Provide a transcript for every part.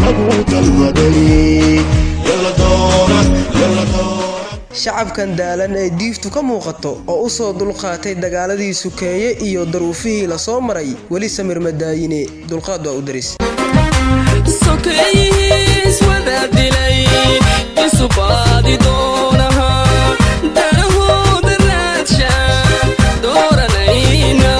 lagu dalbaday yalla doora yalla doora shacabkan daalan ee diiftu ka muuqato oo u soo dulqaatay dagaaladii sukeeye iyo daruufihii lasoo maray weli samir madaayine dulqaad waa u daris sokeeyihiis wada dilay isu baadi doonaha danahooda raadsha dooranayna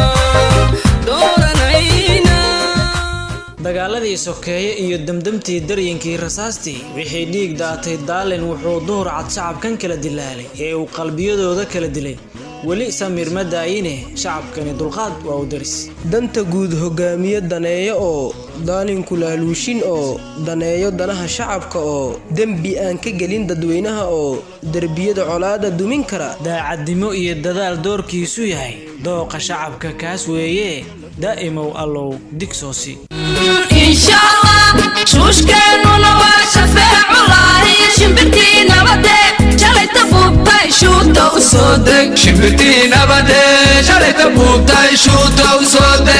dooranayna dagaaladii sokeeye iyo damdamtii daryinkii rasaastii wixii dhiig daatay daalin wuxuu duhur cad shacabkan kala dilaalay ee uu qalbiyadooda kala dilay weli samir ma daayine shacabkani dulqaad waa u daris danta guud hogaamiye daneeyo oo daalinku laaluushin oo daneeyo danaha shacabka oo dembi aan ka gelin dadweynaha oo derbiyada colaada dumin kara daacadnimo iyo dadaal doorkiisu yahay dooqa shacabka kaas weeye daa'imow allow digsoosi insha allah shuushkeennuna waa shafeeculahi shimbirtii nabade shalayta buubtay shuuta u soo deg shimbirtii nabade shalayta buubtay shuuta u soo deg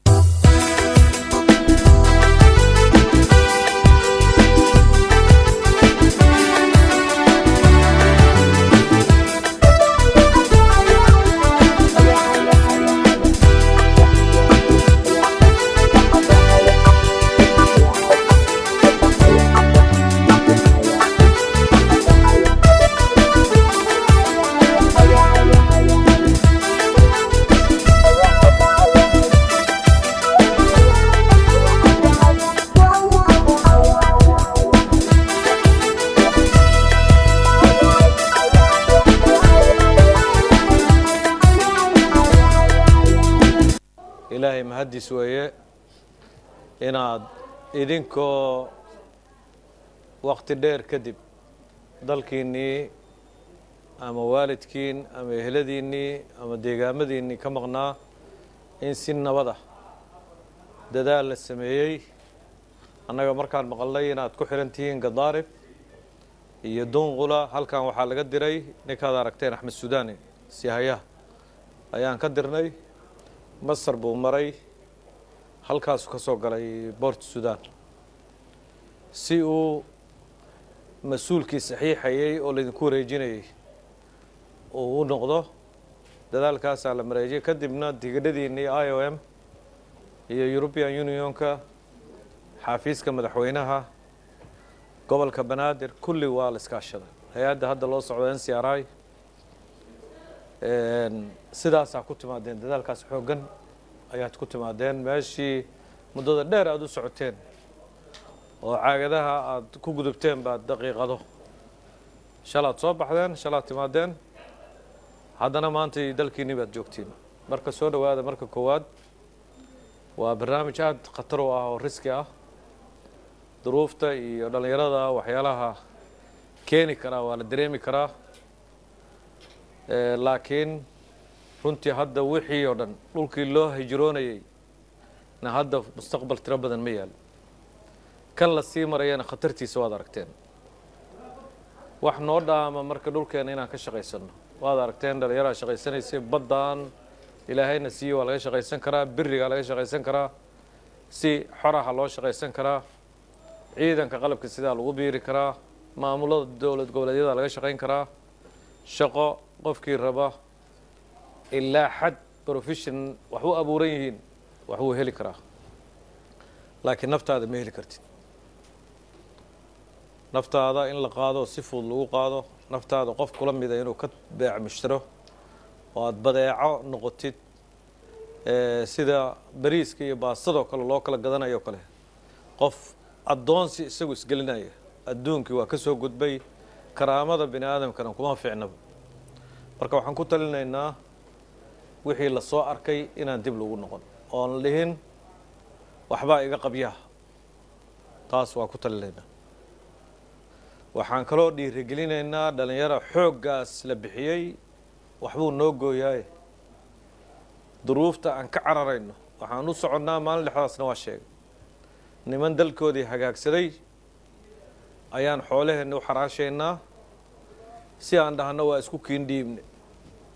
ilaahay mahaddiis weeye inaad idinkoo waqti dheer kadib dalkiinnii ama waalidkiin ama eheladiinnii ama deegaamadiinnii ka maqnaa in si nabad ah dadaal la sameeyey annaga markaan maqalnay inaad ku xihan tihiin gadaarib iyo dunqula halkan waxaa laga diray ninkaad aragteen axmed sudaani sihayaha ayaan ka dirnay masar buu maray halkaasuu ka soo galay boort sudan si uu mas-uulkii saxiixayey oo laydinku wareejinayay uu u noqdo dadaalkaasaa la mareejiyay kadibna tigidhadiinnii i o m iyo european unionka xaafiiska madaxweynaha gobolka banaadir kulli waa la iskaashaday hay-adda hadda loo socdo n c r i sidaasaa ku timaadeen dadaalkaas xooggan ayaad ku timaadeen meeshii muddada dheer aada u socoteen oo caagadaha aada ku gudubteen baad daqiiqado shalaad soo baxdeen shalaad timaadeen haddana maantay dalkiinni baad joogtiin marka soo dhowaada marka koowaad waa barnaamij aada khatar u ah oo riski ah duruufta iyo dhallinyarada waxyaalaha keeni karaa waa la dareemi karaa laakiin runtii hadda wixii oo dhan dhulkii loo hijroonayay na hadda mustaqbal tiro badan ma yaal kan la sii marayana khatartiisa waad aragteen wax noo dhaama marka dhulkeena inaan ka shaqaysano waad aragteen dhallinyaraa shaqaysanaysay baddaan ilaahayna siiye waa laga shaqaysan karaa birigaa laga shaqaysan karaa si xoraha loo shaqaysan karaa ciidanka qalabka sidaa lagu biiri karaa maamulada dowlad goboleedyada laga shaqayn karaa shaqo qofkii raba ilaa xad profession wax u abuuran yihiin wax wuu heli karaa laakiin naftaada ma heli kartid naftaada in la qaado si fudud lagu qaado naftaada qof kula mida inuu ka beec mushtiro oo aada badeeco noqotid sida bariiska iyo baastadoo kale loo kala gadanayo kale qof addoonsi isagu isgelinaya adduunkii waa ka soo gudbay karaamada bini aadamkana kuma fiicnaba marka waxaan ku talinaynaa wixii la soo arkay inaan dib lagu noqon oon dhihin waxbaa iga qabyaha taas waa ku talinaynaa waxaan kaloo dhiirigelinaynaa dhallinyaro xooggaas la bixiyey waxbuu noo gooyaaye duruufta aan ka cararayno waxaan u soconnaa maalin dhexdaasna waa sheegay niman dalkoodii hagaagsaday ayaan xoolaheenna u xaraashaynaa si aan dhahno waa isku kiindhiibne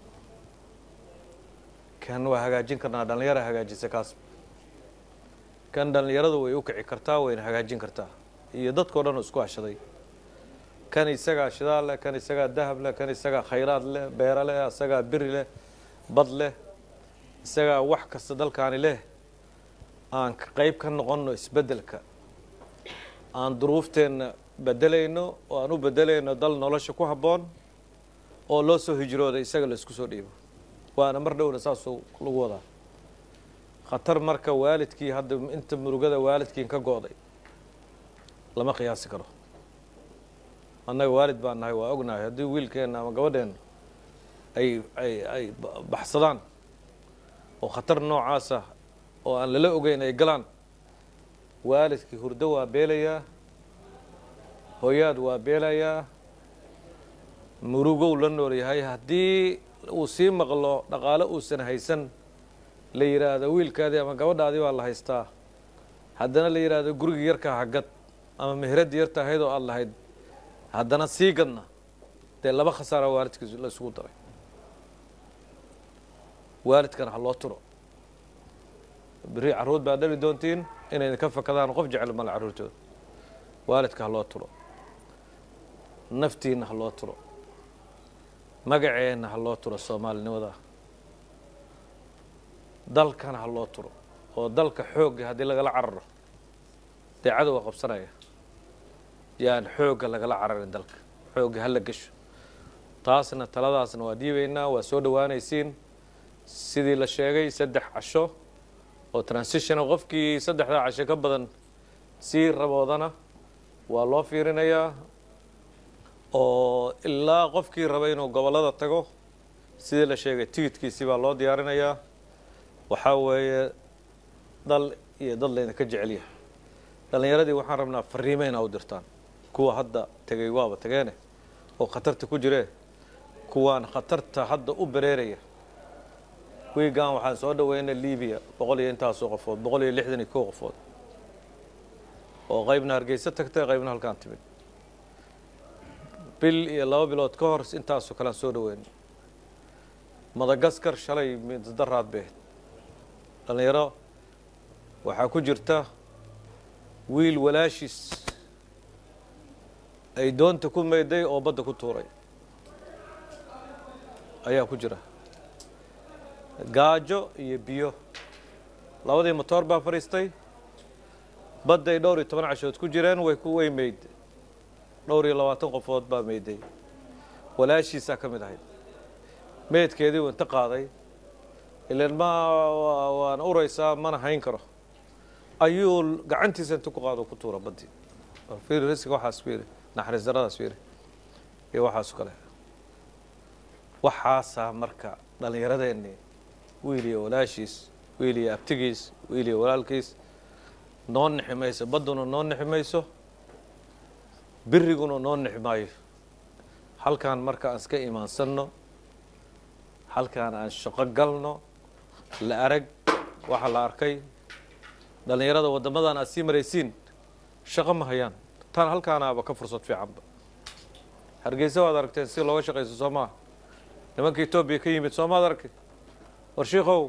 kan waa hagaajin karnaa dhallinyara hagaajisa kaas kan dhallinyaradu way u kici kartaa wayna hagaajin kartaa iyo dadkao dhan oo isku hashaday kan isagaa shidaal leh kan isagaa dahab leh kan isagaa khayraad leh beero leh isagaa biri leh bad leh isagaa wax kasta dalkaani leh aan qayb ka noqonno isbeddelka aan duruufteenna bedelayno oo aan u bedelayno dal nolosha ku habboon oo loo soo hijrooda isaga la isku soo dhiibo waana mar dhowna saasuu lagu wadaa khatar marka waalidkii hadda inta murugada waalidkiin ka go'day lama qiyaasi karo annaga waalid baan nahay waa ognahay haddii wiilkeenna ama gabadheenna ay ay ay baxsadaan oo khatar noocaasa oo aan lala ogeyn ay galaan waalidkii hurdo waa beelayaa hooyaad waa beelayaa murugow la nool yahay haddii uu sii maqlo dhaqaale uusan haysan la yidhaahdo wiilkaadii ama gabadhaadii baa la haystaa haddana la yidhaahdo gurigii yarkaa hagad ama mehraddii yarta ahayd oo aada lahayd haddana sii gadna dee laba khasaara waalidkiis la isugu daray waalidkana ha loo turo berri carruur baa dhali doontiin inay ka fakadaan qof jecel male carruurtooda waalidka ha loo turo naftiinna ha loo turo magaceenna ha loo turo soomaalinimada dalkana ha loo turo oo dalka xoogga haddii lagala cararo dee cadowga qabsanaya yaan xoogga lagala cararin dalka xoogga hala gesho taasna taladaasna waa dhiibaynaa waa soo dhowaanaysiin sidii la sheegay saddex casho oo transitiona qofkii saddexdaa casho ka badan sii raboodana waa loo fiirinayaa oo ilaa qofkii raba inuu gobollada tago sidii la sheegay tigidkiisii baa loo diyaarinayaa waxaa weeye dal iyo dad laydinka jecel yahay dhallinyaradii waxaan rabnaa fariime inaa u dirtaan kuwa hadda tegay waaba tageene oo khatarta ku jiree kuwaan khatarta hadda u bereeraya wiigan waxaan soo dhaweynay libiya boqol iyo intaasoo qofood boqol iyo lixdan iyo kow qofood oo qaybna hargeysa tagtay qaybna halkaan timid bil iyo laba bilood ka hor intaasoo kalean soo dhaweynay madagaskar shalay middaraad bay ahayd dhallinyaro waxaa ku jirta wiil walaashiis ay doonta ku mayday oo badda ku tuuray ayaa ku jira gaajo iyo biyo labadii motoor baa fadhiistay badday dhowr iyo toban cashood ku jireen way ku way meyd dhowr iyo labaatan qofood baa meyday walaashiisaa ka mid ahayd meydkeedii uu inta qaaday ilan ma waan uraysaa mana hayn karo ayuu gacantiisa inta ku qaado ku tuura baddii fiiri risiga waxaas fiiri naxariis daradaas fiiri iyo waxaas kale waxaasaa marka dhallinyaradeenni wiil iyo walaashiis wiil iyo abtigiis wiil iyo walaalkiis noo nixi mayso badduna noo nixi mayso biriguna noo nixi maayo halkaan marka aan iska imaansanno halkaan aan shaqo galno la arag waxa la arkay dhallinyarada waddamadan aad sii maraysiin shaqo ma hayaan tan halkaanaaba ka fursad fiicanba hargeysa waad aragteen si looga shaqayso soo maa nimanka etoobiya ka yimid soomaad arkay war shiikow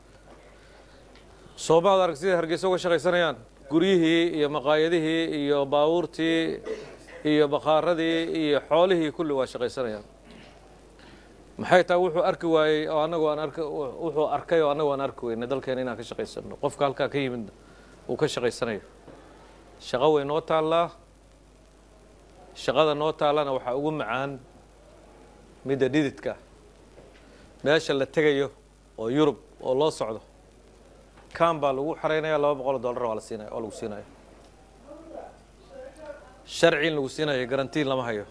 soomaad arag siday hargeysa uga shaqaysanayaan guryihii iyo maqaayadihii iyo baabuurtii iyo bakhaaradii iyo xoolihii kulli waa shaqaysanayaan maxay tahay wuxuu arki waayey oo anagu aan ark wuxuu arkay oo anagu aan arki weynay dalkeena inaan ka shaqaysano qofka halkaa ka yimid uu ka shaqaysanayo shaqo way noo taallaa shaqada noo taallana waxaa ugu macaan midda dhididka meesha la tegayo oo yurub oo loo socdo kan baa lagu xaraynaya laba boqol oo dollar waa la siinaya oo lagu siinaya sharci in lagu siinayo garantiin lama hayo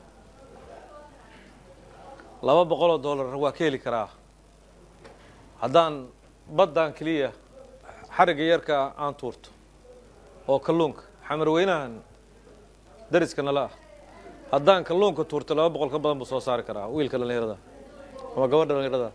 laba boqol oo dollar waa ka heli karaa haddaan baddan keliya xarigga yarka aan tuurto oo kalluunka xamar weynahan dariska nala ah haddaan kalluunka tuurto laba boqol ka badan buu soo saari karaa wiilka dhallinyarada ama gabadha dhallinyarada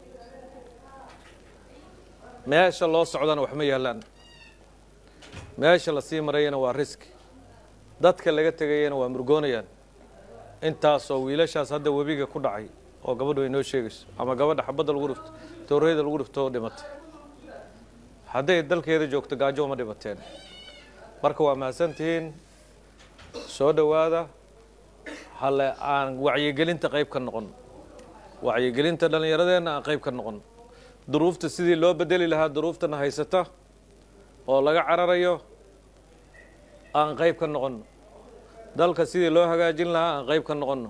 meesha loo socdana wax ma yaalaan meesha lasii marayana waa riski dadka laga tegayana waa murgoonayaan intaasoo wiilashaas hadda webiga ku dhacay oo gabadhu ay noo sheegayso ama gabadha xabadda lagu dhifto tooreyda lagu dhifto oo dhimatay hadday dalkeeda joogto gaajo uma dhimateen marka waa mahadsantihiin soo dhowaada hale aan wacyigelinta qayb ka noqon wacyigelinta dhallinyaradeenna aan qayb ka noqon duruufta sidii loo bedeli lahaa duruuftana haysata oo laga cararayo aan qayb ka noqonno dalka sidii loo hagaajin lahaa aan qayb ka noqonno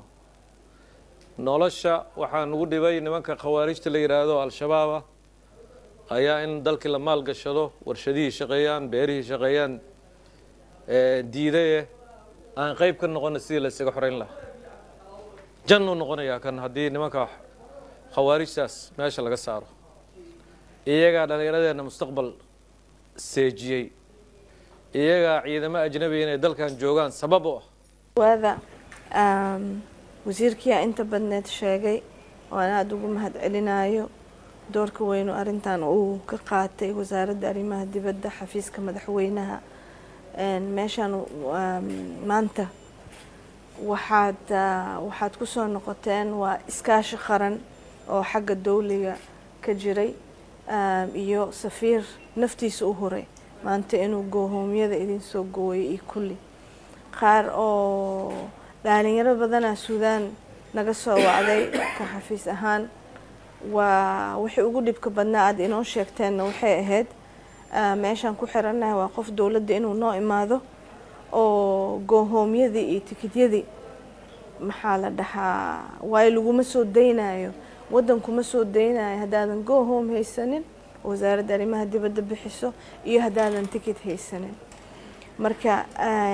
nolosha waxaa nugu dhibay nimanka khawaarijta la yidhaahdo al-shabaaba ayaa in dalkii la maalgashado warshadihii shaqeeyaan beerihii shaqeeyaan diidaye aan qayb ka noqono sidii la isaga xoreyn lahaa jannuu noqonayaa kan haddii nimanka khawaarijtaas meesha laga saaro iyagaa dhallinyaradeenna mustaqbal seejiyey iyagaa ciidamo ajnabiya inay dalkan joogaan sabab u ah waada wasiirkiyaa inta badneed sheegay oo aan aada ugu mahad celinayo doorka weynu arrintan uu ka qaatay wasaaradda arrimaha dibadda xafiiska madaxweynaha meeshaan maanta waxaad waxaad ku soo noqoteen waa iskaashi qaran oo xagga dowliga ka jiray iyo safiir naftiisa u huray maanta inuu goohoomyada idinsoo gooyay iyo kulli qaar oo dhalinyaro badanaa suudaan naga soo wacday ka xafiis ahaan waa wixii ugu dhibka badnaa aada inoo sheegteenna waxay ahayd meeshaan ku xirannahay waa qof dowladda inuu noo imaado oo goohoomyadii iyo tikidyadii maxaa la dhahaa waayo laguma soo daynayo waddankuma soo daynayo haddaadan goohoom haysanin wasaaradda arrimaha dibadda bixiso iyo haddaadan tikid haysanin marka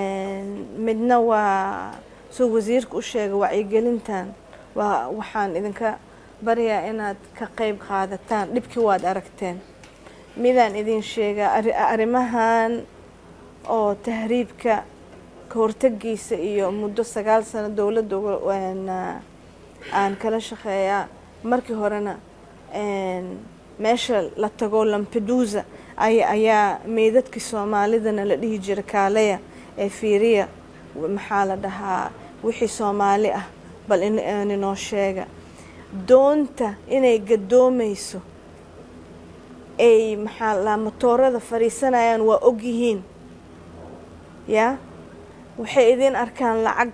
midna waa soo wasiirka u sheegay wacyigelintan waa waxaan idinka baryaa inaad ka qeyb qaadataan dhibkii waad aragteen midaan idin sheegaa arrimahan oo tahriibka ka hortagiisa iyo muddo sagaal sano dowladda aan kala shaqeeyaa markii horena meesha la tago lampedusa ayaa meydadkii soomaalidana la dhihi jira kaaleya ee fiiriya maxaa la dhahaa wixii soomaali ah bal ininoo sheega doonta inay gadoomayso ay maxaa la matoorada fadhiisanayaan waa ogyihiin yaa waxay idin arkaan lacag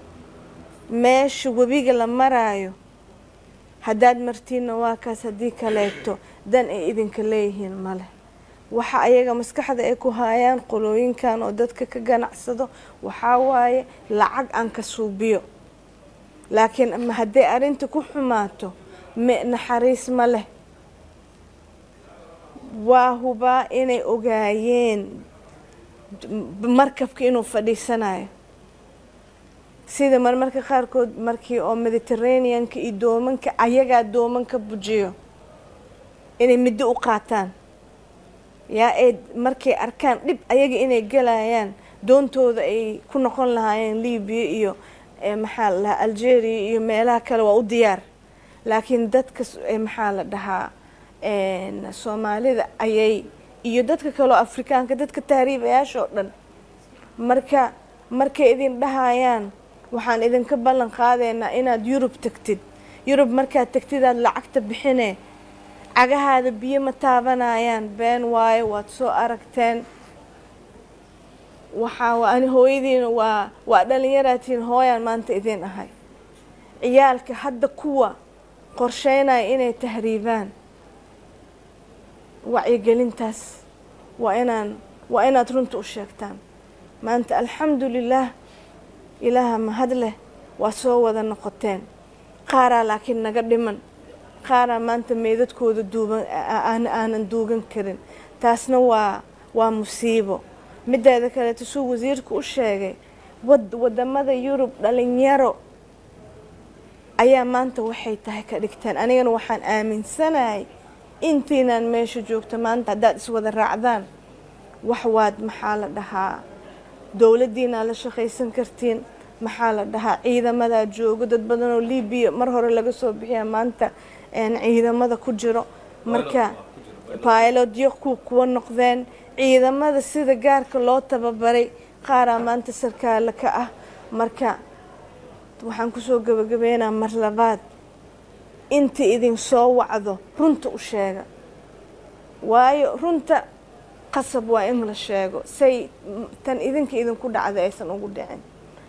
meesha webiga la maraayo haddaad martiinna waa kaas haddii kaleeto dan ay idinka leeyihiin male waxa ayaga maskaxda ay ku haayaan qolooyinkan oo dadka ka ganacsado waxaa waaye lacag aan ka suubiyo laakiin hadday arrinta ku xumaato me naxariis ma leh waa hubaa inay ogaayeen markabka inuu fadhiisanayo sida marmarka qaarkood markii oo mediterraneanka iyo doomanka ayagaa doomanka bujiyo inay middo u qaataan yaa ay markay arkaan dhib ayaga inay galayaan doontooda ay ku noqon lahaayeen libiya iyo maxaa la dhahaa algeria iyo meelaha kale waa u diyaar laakiin dadka maxaa la dhahaa soomaalida ayay iyo dadka kaleo afrikaanka dadka tahriibayaasha oo dhan marka markay idin dhahayaan waxaan idinka ballan qaadaynaa inaad yurub tagtid yurub markaad tagtid aad lacagta bixine cagahaada biyo ma taabanayaan been waayo waad soo aragteen waxaa ani hooyadiina waa waa dhalinyaraatiin hooyaan maanta idin ahay ciyaalka hadda kuwa qorsheynaya inay tahriibaan wacyigelintaas waa inaan waa inaad runta u sheegtaan maanta alxamdu lilaah ilaaha mahad leh waa soo wada noqoteen qaaraa laakiin naga dhiman qaaraa maanta meydadkooda duuban aanan duugan karin taasna waa waa musiibo mideeda kaleeto suu wasiirka u sheegay wad wadamada yurub dhalinyaro ayaa maanta waxay tahay ka dhigteen anigana waxaan aaminsanahay intiinaan meesha joogto maanta haddaad iswada raacdaan wax waad maxaa la dhahaa dowladdiinaa la shaqaysan kartiin maxaa la dhahaa ciidamadaa joogo dad badan oo libiya mar hore laga soo bixiya maanta ciidamada ku jiro marka bailodyo ku kuwa noqdeen ciidamada sida gaarka loo tababaray qaaraa maanta sarkaale ka ah marka waxaan kusoo gabagabeynaa mar labaad inta idin soo wacdo runta u sheega waayo runta qasab waa in la sheego say tan idinka idinku dhacday aysan ugu dhicin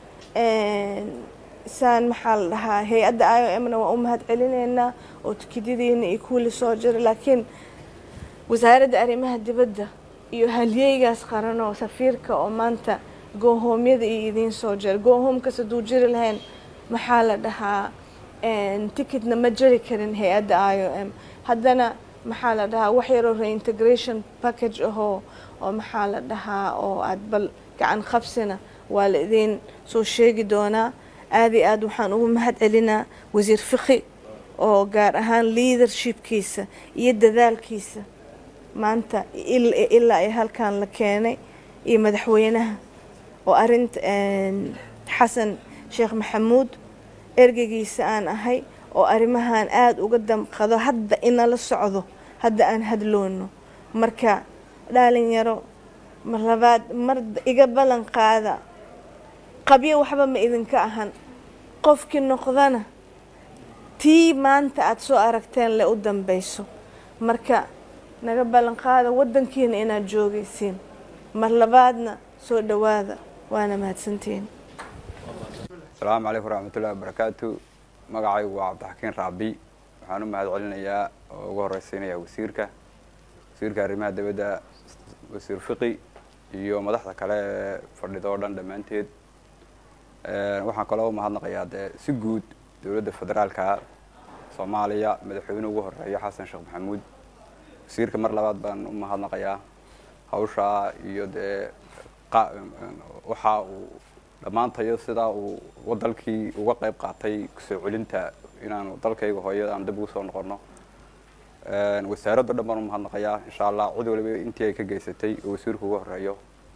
saan maxaa la dhahaa hay-adda i o m na waa u mahad celineynaa oo tikidadiina iyo kuwili soo jira laakiin wasaaradda arrimaha dibadda iyo halyeygaas qaran oo safiirka oo maanta goohoomyada iyo idiin soo jira goohoomkas hadduu jiri lahayn maxaa la dhahaa ticketna ma jari karin hay-adda i o m haddana maxaa la dhahaa wax yaroo reintegration package ahoo oo maxaa la dhahaa oo aad bal gacan qabsina waa la idiin soo sheegi doonaa aada iyo aad waxaan ugu mahad celinaa wasiir fiqi oo gaar ahaan leadershipkiisa iyo dadaalkiisa maanta ilaa ay halkan la keenay iyo madaxweynaha oo arinta xasan sheekh maxamuud ergeygiisa aan ahay oo arrimahan aada uga damqado hadda inala socdo hadda aan hadloono marka dhalinyaro mar labaad mar iga ballan qaada qabyo waxba ma idinka ahan qofkii noqdana tii maanta aada soo aragteen le u dambeyso marka naga ballan qaada waddankiina inaad joogaysiin mar labaadna soo dhowaada waana mahadsantihiin asalaamu calaykum waraxmatullahi wabarakaatu magacaygu waa cabdixakiin raabi waxaan u mahad celinayaa oo ugu horeysiinayaa wasiirka wasiirka arrimaha dibadda wasiir fiqi iyo madaxda kale ee fadhida oo dhan dhammaanteed waxaan kaloo umahadnaqayaa dee si guud dowladda federaalka soomaaliya madaxweyne ugu horeeya xasan sheekh maxamuud wasiirka mar labaad baan u mahadnaqayaa hawshaa iyo dee waxa uu dhammaantayo sidaa uu dalkii uga qayb qaatay kusoo celinta inaanu dalkayga hooyada aan dib ugu soo noqono wasaaraddo dhan baan umahadnaqayaa insha allah cid waliba intii ay ka geysatay oo wasiirku uga horeeyo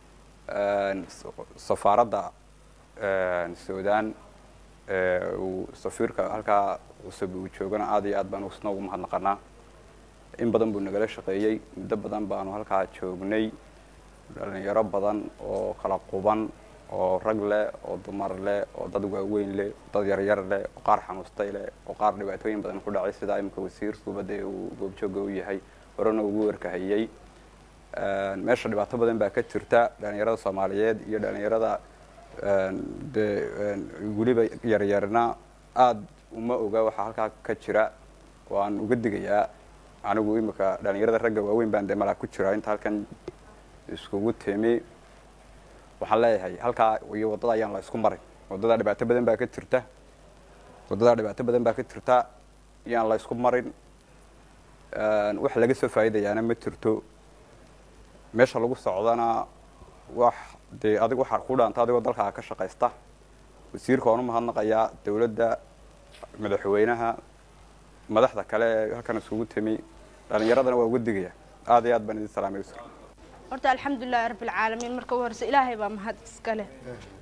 safaaradda sudan uu safiirka halkaa cusub uu joogana aada iyo aad baan isna ugu mahadnaqanaa in badan buu nagala shaqeeyey muddo badan baanu halkaa joognay dhalinyaro badan oo kala quban oo rag leh oo dumar leh oo dad waaweyn leh dad yaryar leh oo qaar xanuustay leh oo qaar dhibaatooyin badan ku dhacay sidaa imika wasiirkuba dee uu goobjooga u yahay horena ugu warkahayey meesha dhibaato badan baa ka jirta dhalinyarada soomaaliyeed iyo dhalinyarada dee weliba yaryarna aada uma oga waxaa halkaa ka jira waan uga digayaa anigu imika dhalinyarada ragga waaweyn baan dee malaa ku jira inta halkan iskugu timi waxaan leeyahay halkaa iyo waddada ayaan la isku maray waddada dhibaato badan baa ka jirta waddada dhibaato badan baa ka jirta iyaan la isku marin wax laga soo faa'iidayaana ma jirto meesha lagu socdana wax dee adig waxaa ku dhaanta adigoo dalkaa ka shaqaysta wasiirka waan u mahadnaqayaa dowladda madaxweynaha madaxda kale ee halkan isugu timi dhalinyaradana waa uga digaya aada iyo aad baan idin salaamay wasiir horta alxamdulilahi rabbilcaalamiin marka ugu horeysa ilaahay baa mahad iska leh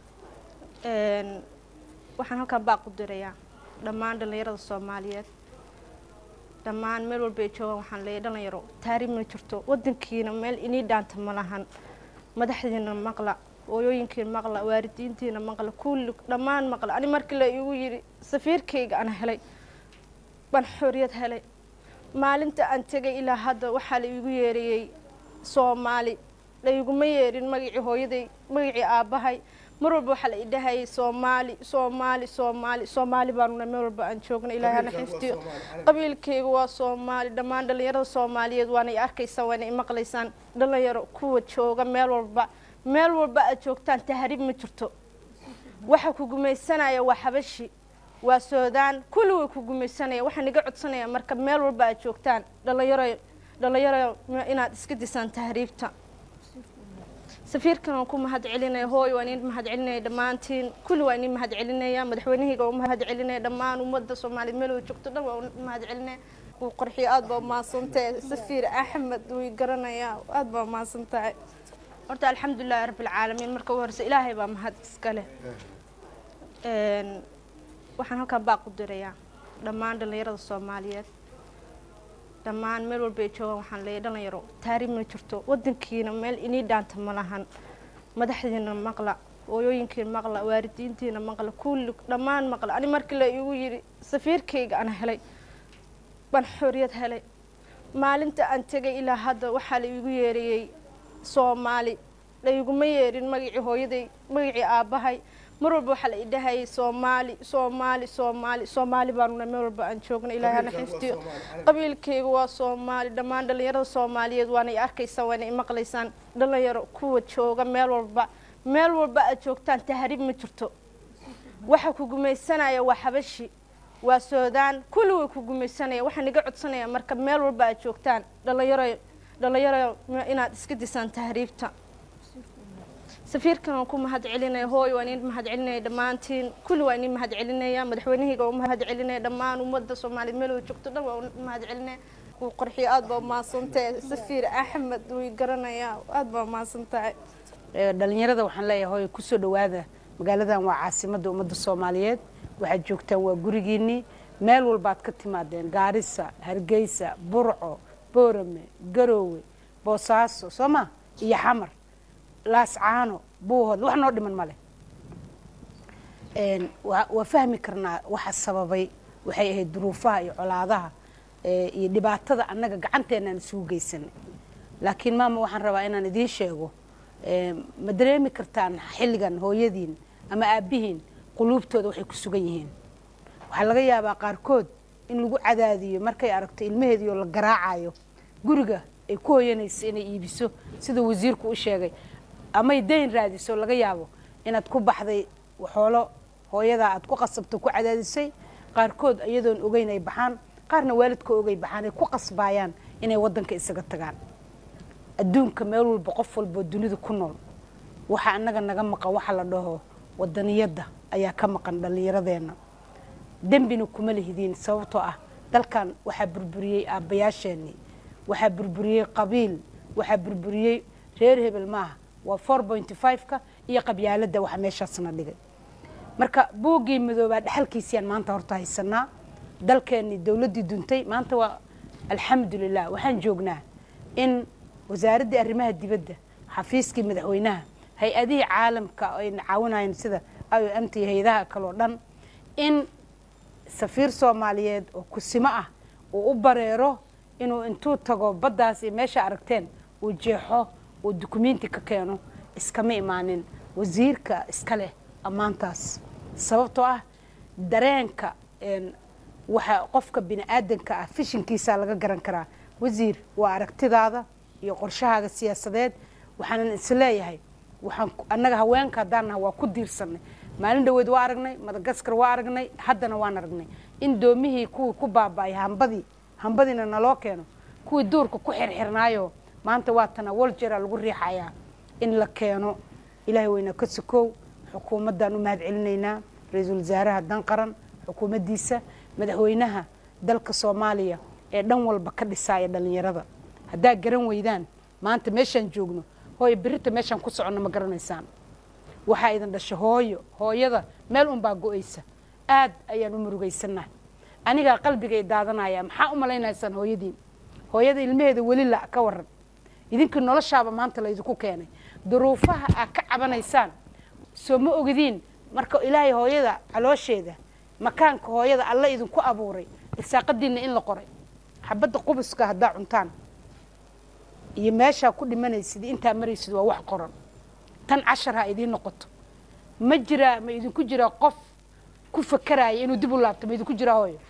waxaan halkan baaq u dirayaa dhammaan dhallinyarada soomaaliyeed dhammaan meel walba ay joogaan waxaan leeyahay dhalinyaro taariib ma jirto wadankiina meel inii dhaanta ma lahan madaxdiina maqla hooyooyinkiina maqla waalidiintiina maqla kulli dhammaan maqla ani markii la igu yidhi safiirkayga aan helay baan xorriyad helay maalinta aan tegay ilaa hadda waxaa la iigu yeerayey soomaali layguma yeerin magacii hooyaday magacii aabbahay mar walba waxaa la idhahayay soomaali soomaali soomaali soomaali baanuna meel walba aan joogna ilaahay hana xifdiyo qabiilkayga waa soomaali dhammaan dhallinyarada soomaaliyeed waana i arkaysaan waana i maqlaysaan dhalinyaro kuwa jooga meel walba meel walba aad joogtaan tahriib ma jirto waxa ku gumaysanaya waa xabashi waa soodaan kulli way ku gumaysanaya waxaan iga codsanaya marka meel walba aad joogtaan dhalinyaro dhalinyaro inaad iska disaan tahriibta safiirkan waan ku mahad celinaya hooy waan idin mahad celinaya dhammaantiin kulli waan idin mahad celinaya madaxweynahayga waan mahad celinaya dhammaan ummadda soomaaliyeed meel wada joogto dhan waan mahad celinaya uu qorxiyo aada baa umahadsantahay safiir axmed wuu garanayaa aada baa umahadsantahay horta alxamdulilahi rabbilcaalamiin marka ugu horeysa ilaahay baa mahad iska leh waxaan halkan baaq u dirayaa dhammaan dhallinyarada soomaaliyeed dhammaan meel walba ay joogaan waxaan leeyahay dhalinyaro taariib ma jirto wadankiina meel inii dhaanta ma lahan madaxdiina maqla hooyooyinkiina maqla waalidiintiina maqla kulli dhammaan maqla ani markii la igu yidhi safiirkayga aan helay baan xorriyad helay maalinta aan tegay ilaa hadda waxaa la iigu yeerayey soomaali layguma yeerin magacii hooyaday magacii aabbahay mar walba waxaa la idhahayay soomaali soomaali soomaali soomaali baanuna meel walba aan joogna ilaahay hana xifdiyo qabiilkayga waa soomaali dhammaan dhallinyarada soomaaliyeed waana i arkaysaan waana i maqlaysaan dhalinyaro kuwa jooga meel walba meel walba aad joogtaan tahriib ma jirto waxa ku gumaysanaya waa xabashi waa soodaan kulli way ku gumaysanaya waxaan iga codsanaya marka meel walba aad joogtaan dhalinyaro dhalinyaro inaad iska disaan tahriibta safiirkan waan ku mahad celinaya hooy waan idin mahad celinaya dhammaantiin kulli waan idin mahad celinaya madaxweynahayga waan mahad celinaya dhammaan ummadda soomaaliyeed meel wada joogto dhan waan mahad celinaya wuu qorxiyo aad baa umahadsantahay safiir axmed way garanayaa aad baa umahadsantahay dhalinyarada waxaan leeyahay hooy kusoo dhawaada magaaladan waa caasimadda ummadda soomaaliyeed waxaad joogtaan waa gurigiinnii meel walbaad ka timaadeen gaarisa hargeysa burco boorame garoowe boosaaso soo ma iyo xamar laascaano buuhood wax noo dhiman male waa fahmi karnaa waxa sababay waxay ahayd duruufaha iyo colaadaha iyo dhibaatada annaga gacanteenaan isugu geysanay laakiin maama waxaan rabaa inaan idiin sheego ma dareemi kartaan xilligan hooyadiin ama aabbihiin quluubtooda waxay ku sugan yihiin waxaa laga yaabaa qaarkood in lagu cadaadiyo markay aragto ilmaheediioo la garaacayo guriga ay ku hoyanayso inay iibiso sida wasiirku u sheegay amay dayn raadiso laga yaabo inaad ku baxday xoolo hooyadaa aad ku qasabto ku cadaadisay qaarkood iyadoon ogeyn ay baxaan qaarna waalidka ogay baxaan ay ku qasbaayaan inay wadanka isaga tagaan adduunka meel walba qof walboo dunida ku nool waxa annaga naga maqan waxa la dhaho wadaniyadda ayaa ka maqan dhallinyaradeenna dembina kuma lihidiin sababtoo ah dalkan waxaa burburiyey aabbayaasheenii waxaa burburiyey qabiil waxaa burburiyey reer hebel maaha waa four pointy five-ka iyo qabyaaladda waxa meeshaasna dhigay marka buuggii midoobaa dhexalkiisiyaan maanta horta haysanaa dalkeennii dowladdii duntay maanta waa alxamdulilah waxaan joognaa in wasaaraddii arrimaha dibadda xafiiskii madaxweynaha hay-adihii caalamka ayna caawinayeen sida i o m t hay-adaha kaleo dhan in safiir soomaaliyeed oo kusimo ah uu u bareero inuu intuu tago baddaas iyo meesha aragteen uu jeexo uu dukumenti ka keeno iskama imaanin wasiirka iska leh ammaantaas sababtoo ah dareenka waxa qofka bini aadanka ah fishinkiisaa laga garan karaa wasiir waa aragtidaada iyo qorshahaaga siyaasadeed waxaanan isleeyahay waxaan annaga haweenka haddaan naha waa ku diirsanay maalin dhaweed waa aragnay madagaskar waa aragnay haddana waan aragnay in doomihii kuwii ku baaba-ay hambadii hambadiina naloo keeno kuwii duurka ku xirxirnaayo maanta waa tana waljera lagu riixayaa in la keeno ilaahay weyna ka sokow xukuumaddaan u mahad celinaynaa ra-iisul wasaaraha dan qaran xukuumaddiisa madaxweynaha dalka soomaaliya ee dhan walba ka dhisaaya dhallinyarada haddaa garan weydaan maanta meeshaan joogno hooyo berita meeshaan ku soconno ma garanaysaan waxaa idin dhasha hooyo hooyada meel unbaa go-aysa aad ayaan u murugaysannahay anigaa qalbigay daadanaya maxaa u malaynaysaan hooyadiin hooyada ilmaheeda weli la ka waran idinkii noloshaaba maanta laydinku keenay duruufaha aad ka cabanaysaan soo ma ogidiin marka ilaahay hooyada caloosheeda makaanka hooyada alla idinku abuuray irsaaqadiinna in la qoray xabadda qubuska haddaa cuntaan iyo meeshaa ku dhimanaysid intaa maraysid waa wax qoran tan cashar ha idiin noqoto ma jiraa ma idinku jiraa qof ku fakaraya inuu dib u laabto ma idinku jiraa hooyo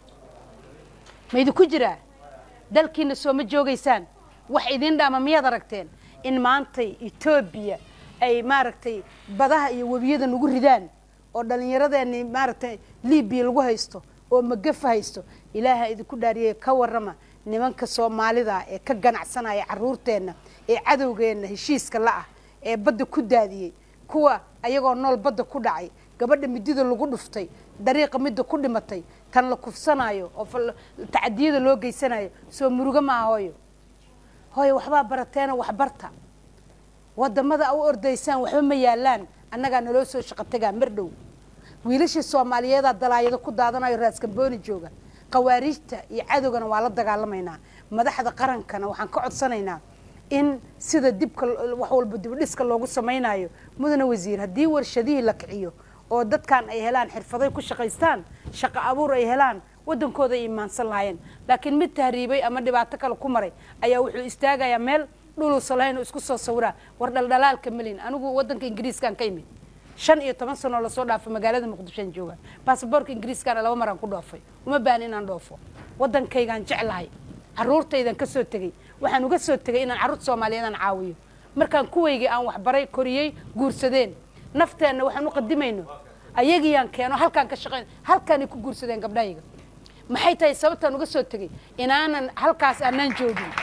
ma idinku jiraa dalkiina soo ma joogaysaan wax idiin dhaama miyaad aragteen in maantay etoobiya ay maaragtay badaha iyo webiyada nagu ridaan oo dhallinyaradeeni maaragtay libiya lagu haysto oo magafa haysto ilaaha idinku dhaariyay ka warrama nimanka soomaalida ee ka ganacsanaya caruurteenna ee cadowgeenna heshiiska la-ah ee badda ku daadiyey kuwa ayagoo nool badda ku dhacay gabadha midida lagu dhuftay dariiqa midda ku dhimatay tan la kufsanayo oo tacadiyada loo geysanayo soo murugo maaha hooyo hooyo waxbaa barateena waxbarta wadamada a u ordaysaan waxba ma yaalaan annagaa naloo soo shaqo tagaa mar dhow wiilashii soomaaliyeedaa dalaayado ku daadanayo raaskambooni jooga khawaariijta iyo cadowgana waa la dagaalamaynaa madaxda qarankana waxaan ka codsanaynaa in sida dibka wax walba dibdhiska loogu samaynayo mudane wasiir haddii warshadihii la kiciyo oo dadkan ay helaan xirfaday ku shaqaystaan shaqo abuur ay helaan wadankooda ay imaansan lahaayeen laakiin mid tahriibay ama dhibaato kale ku maray ayaa wuxuu istaagayaa meel dhuluusa lahayn oo isku soo sawiraa war dhaldhalaalka malin anigu wadanka ingiriiskaan ka imid shan iyo toban sanoo lasoo dhaafo magaalada muqdishoan jooga baasaboorka ingiriiskaana laba maraan ku dhoofay uma baahan inaan dhoofo wadankaygaan jeclahay caruurtaydan ka soo tegey waxaan uga soo tegay inaan carruurta soomaaliyeed aan caawiyo markaan kuwaygii aan waxbaray koriyey guursadeen nafteenna waxaan u qadimayno ayagiiyaan keeno halkaan ka shaqayn halkaanay ku guursadeen gabdhahayga maxay tahay sababtaan uga soo tegey inaanan halkaas aanaan joogin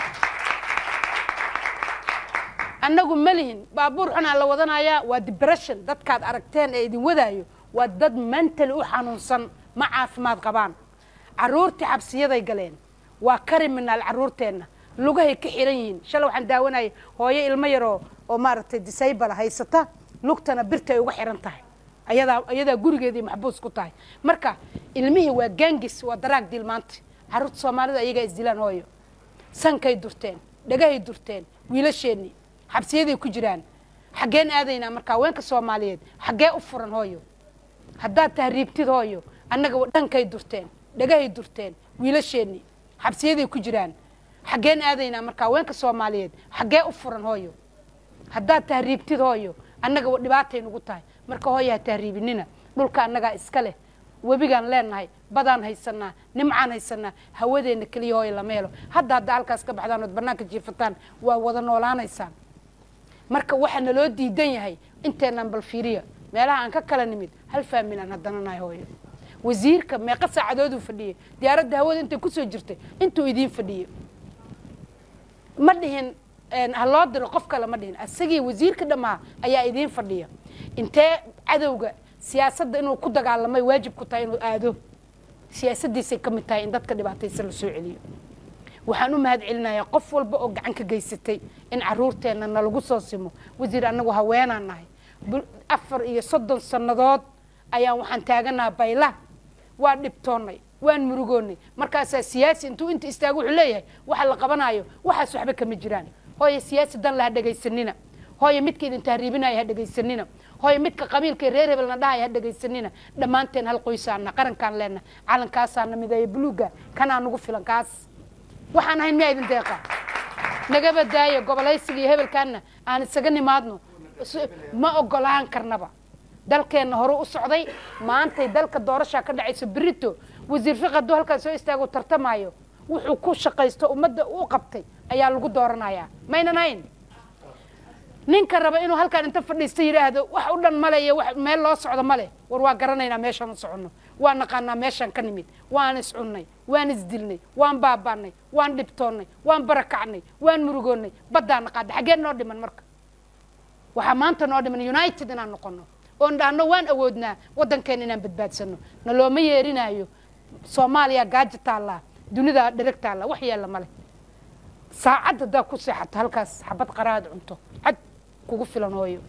annagu ma lihin baabuur xunaa la wadanayaa waa depression dadkaad aragteen ee idin wadaayo waa dad mentally u xanuunsan ma caafimaad qabaan carruurtii xabsiyaday galeen waa criminal carruurteenna lugahay ka xiran yihiin shalay waxaan daawanayay hooyo ilmo yaroo oo maaragtay disable haysata lugtana birta ay uga xiran tahay ayadaa ayadaa gurigeedii maxbuus ku tahay marka ilmihii waa gangis waa daraag dil maanta carruurta soomaalida ayagaa isdilaan hooyo sankay durteen dhagahay durteen wiilasheennii xabsiyaday ku jiraan xaggeen aadaynaa marka haweenka soomaaliyeed xaggee u furan hooyo haddaad tahriibtid hooyo annaga dhankay durteen dhagahay durteen wiilasheennii xabsiyaday ku jiraan xaggeen aadaynaa marka haweenka soomaaliyeed xaggee u furan hooyo haddaad tahriibtid hooyo annaga dhibaatay nugu tahay marka hooyo ha tahriibinina dhulka annagaa iska leh webigaan leenahay badaan haysanaa nimcaan haysanaa hawadeenna keliya hooyo lama helo hadda hadda halkaas ka baxdaan ood bannaanka jiifataan waa wada noolaanaysaan marka waxaa naloo diidan yahay inteenaan bal fiiriya meelaha aan ka kala nimid hal faamilaan haddana nahay hooyo wasiirka meeqa saacadooduu fadhiyey diyaaradda hawada intay kusoo jirtay intuu idiin fadhiyey ma dhihin ha loo diro qof kale ma dhihin asagii wasiirka dhammaa ayaa idiin fadhiya intee cadowga siyaasadda inuu ku dagaalamay waajib ku tahay inuu aado siyaasaddiisay ka mid tahay in dadka dhibaataysan la soo celiyo waxaan u mahad celinayaa qof walba oo gacan ka geysatay in caruurteenna nalagu soo simo wasiir annagu haweenaan nahay afar iyo soddon sannadood ayaan waxaan taaganaha bayla waa dhibtoonnay waan murugoonnay markaasaa siyaasi intuu inta istaago wuxuu leeyahay waxa la qabanaayo waxaas waxba kama jiraan hooye siyaasi danle ha dhegaysanina hooye midka idin tahriibinaya ha dhegaysanina hooye midka qabiilka reer hebelna dhahaya ha dhegaysanina dhammaanteen hal qoysaana qarankaan leenna calankaasaana mideeya buluuga kanaa nugu filan kaas waxaan ahayn miyaa idin deeqa nagaba daaya gobolaysiga iyo hebelkaanna aan isaga nimaadno ma ogolaan karnaba dalkeenna hore u socday maantay dalka doorashaa ka dhacayso berito wasiir fiq hadduu halkaas soo istaago tartamaayo wuxuu ku shaqaysto ummadda u qabtay ayaa lagu dooranayaa maynan hayn ninka raba inuu halkaan inta fadhiista yidhaahdo wax u dhan male iyo wax meel loo socdo male war waa garanaynaa meeshaan u soconno waa naqaanaa meeshaan ka nimid waan iscunnay waan isdilnay waan baabaanay waan dhibtoonnay waan barakacnay waan murugoonnay baddaa naqaada xaggee noo dhiman marka waxaa maanta noo dhiman united inaan noqono oon dhahno waan awoodnaa waddankeena inaan badbaadsano na looma yeerinaayo soomaaliya gaajo taallaa dunida dhereg taallaa wax yaalla male saacad haddaa ku seexato halkaas xabad qaraad cunto cad kugu filan hooyo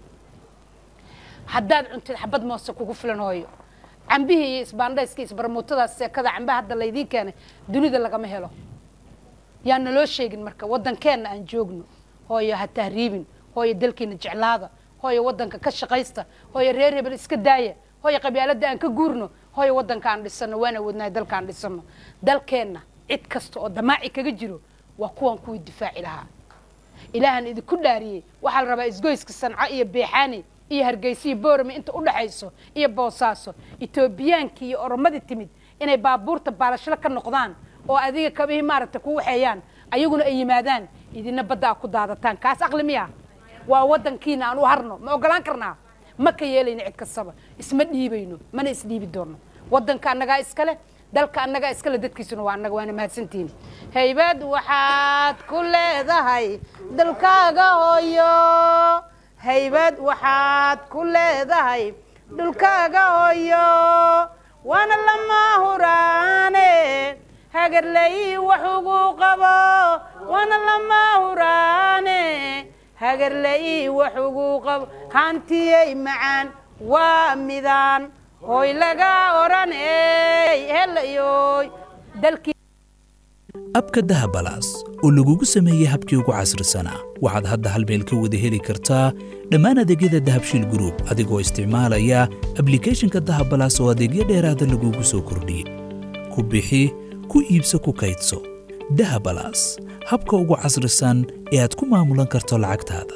haddaad cuntid xabad moose kugu filan hooyo cambihii iyo isbaandhayska isbarmuutadaas seekada cambaha hadda laydiin keenay dunida lagama helo yaan naloo sheegin marka waddankeenna aan joogno hooyo ha tahriibin hooyo dalkiina jeclaada hooyo waddanka ka shaqaysta hooyo reer hebel iska daaya hooyo qabyaaladda aan ka guurno hooyo waddanka aan dhisano waan awoodnahay dalka aan dhisano dalkeenna cid kasta oo damaaci kaga jiro waa kuwan kuwii difaaci lahaa ilaahan idinku dhaariyey waxaa la rabaa isgoyska sanco iyo beexaani iyo hargeysa iyo boorame inta u dhaxayso iyo boosaaso etoobiyaankii iyo oromadii timid inay baabuurta baalashlo ka noqdaan oo adiga kabihii maaragtay ku waxeeyaan ayaguna ay yimaadaan idina badda a ku daadataan kaas aqli miya waa waddankiina aan u harno ma ogolaan karnaa ma ka yeelayno cid kastaba isma dhiibayno mana isdhiibi doonno waddanka annagaa iskale dalka annagaa iskale dadkiisuna waa annaga waana mahadsantihiin haybad waxaad ku leedahay dalkaaga hooyo haybad waxaad ku leedahay dhulkaaga hooyo waana lama huraane hagarlay wax ugu qabo waana lama huraane hagarlay wax ugu qabo hantiyey macaan waa midaan hooy laga odhan ey helayoy dalkii abka dahabalaas oo lagugu sameeyey habkii ugu casrisanaa waxaad hadda hal meel ka wada heli kartaa dhammaan adeegyada dahabshiil gruub adigoo isticmaalaya ablikhethonka dahabalaas oo adeegyo dheeraada lagugu soo kordhiyey ku bixi ku iibso ku kaydso dahabalaas habka ugu casrisan ee aad ku maamulan karto lacagtaada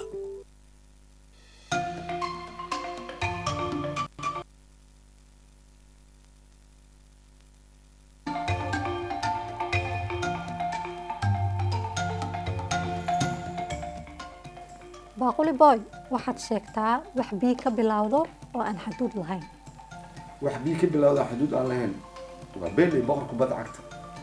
baaquli boy waxaad sheegtaa wax bii ka bilowdo oo aan xaduud lahayn wax bii ka bilowda xuduud aan lahayn waa beeley boqor kubadda cagta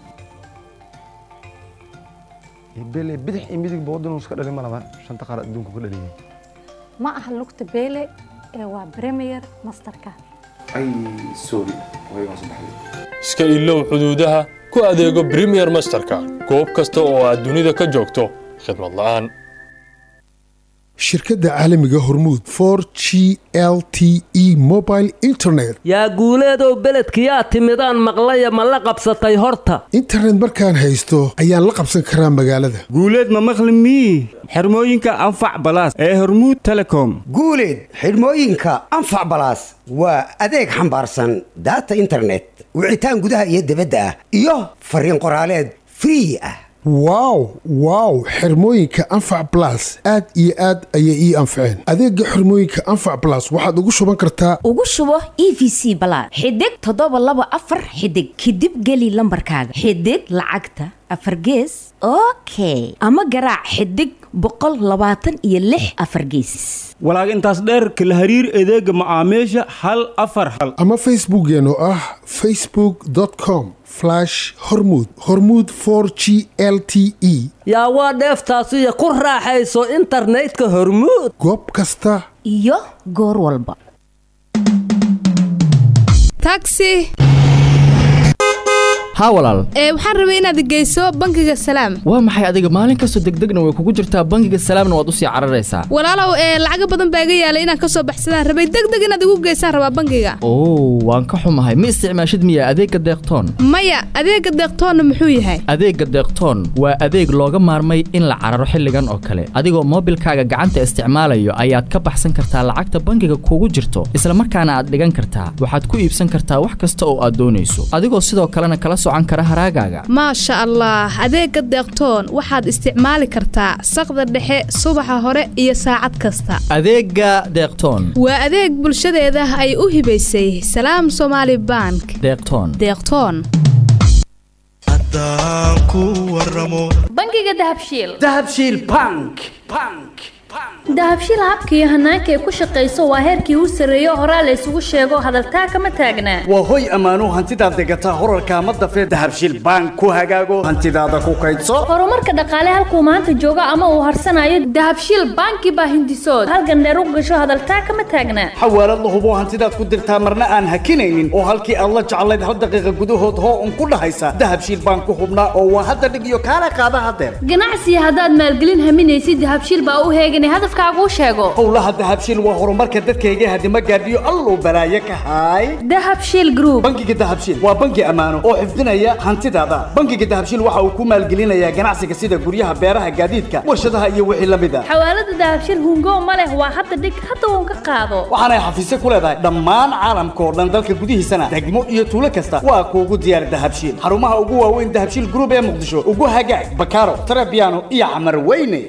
beeley bidix iyo midig ba waddan iska dhalin ma laban shanta qaar adduunku ka dhaliyay ma aha lugta beele ee waa premier masterka ay sorry way hoos baxday iska ilow xuduudaha ku adeego premier masterka goob kasta oo aad dunida ka joogto khidmad la'aan shirkadda caalamiga hormuud for g l t e mobile internet yaa guuleedow beledkiyaa timidaan maqlaya ma la qabsatay horta internet markaan haysto ayaan la qabsan karaa magaalada guuleed ma maqli mii xirmooyinka anfac balaas ee hormuud telecom guuleed xidhmooyinka anfac balaas waa adeeg xambaarsan daata internet wicitaan gudaha iyo dibadda ah iyo fariin qoraaleed free ah wow wow xirmooyinka anfac blas aad iyo aad ayay ii anfaceen adeega xirmooyinka anfac blas waxaad ugu shuban kartaa ugu shubo e v c balaad xidig toddoba laba afar xidig kadib geli lambarkaaga xidig lacagta afar gees okay ama garaac xidig boqol labaatan iyo lix afar geesis walaag intaas dheer kala hariir adeega macaamiisha hal afar hal ama facebookeen oo ah facebook com hormud hormud for g l t e yaa waa dheeftaasiyo ku raaxayso internetka hormuud goob kasta iyo goor walba taxi haa walaal ee waxaan rabay inaad geyso bangiga salaam waa maxay adiga maalin kastoo degdegna way kugu jirtaa bangiga salaamna waad usii cararaysaa walaalow ee lacago badan baa iga yaalay inaan kasoo baxsadaan rabay degdeg inaad igu geysaan rabaa bangiga oo waan ka xumahay ma isticmaashid miya adeegga deeqtoon maya adeega deeqtoonna muxuu yahay adeegga deeqtoon waa adeeg looga maarmay in la cararo xilligan oo kale adigoo moobilkaaga gacanta isticmaalayo ayaad ka baxsan kartaa lacagta bangiga kugu jirto isla markaana aad dhigan kartaa waxaad ku iibsan kartaa wax kasta oo aad doonayso adigoo sidoo kalena kala socan kara haraagaaga maasha allah adeega deeqtoon waxaad isticmaali kartaa saqda dhexe subaxa hore iyo saacad kasta adeegga deeqtoon waa adeeg bulshadeeda ay u hibaysay salaam somaali bank deeqtoon deeqtoon bangiga dahabshiil dahabshiil bank bank dahabshiil habka iyo hanaanka ay ku shaqayso waa heerkii u sarreeyo horaa la isugu sheego hadaltaa kama taagnaa waa hoy ammaano hantidaad degataa horarka ma dafee dahabshiil bank ku hagaago hantidaada ku kaydso horumarka dhaqaale halkuu maanta joogo ama uu harsanayo dahabshiil banki baa hindisood halgan dheer u gasho hadaltaa kama taagnaa xawaalad la hubo hantidaad ku dirtaa marna aan hakinaynin oo halkii aad la jeclayd hal daqiiqa gudahood hoo un ku dhahaysa dahabshiil bank ku hubnaa oo waa hadda dhig iyo kaala qaada hadeer ganacsiga haddaad maalgelin haminaysid dahabshiil baa u heegan hadafkaagu sheego howlaha dahabshiil waa horumarka dadkayga hadima gaadhiyo alluu balaaye ka haay dahabshiil group bangiga dahabshiil waa bangi ammaano oo xifdinaya hantidaada bangiga dahabshiil waxa uu ku maalgelinayaa ganacsiga sida guryaha beeraha gaadiidka warshadaha iyo wixii la mid a xawaalada dahabshiil hungo ma leh waa hadda dhig hadda uun ka qaado waxaanay xafiisyo ku leedahay dhammaan caalamka oo dhan dalka gudihiisana degmo iyo tuulo kasta waa kuugu diyaar dahabshiil xarumaha ugu waaweyn dahabshiil group ee muqdisho ugu hagaag bakaaro tarabiano iyo camar weyne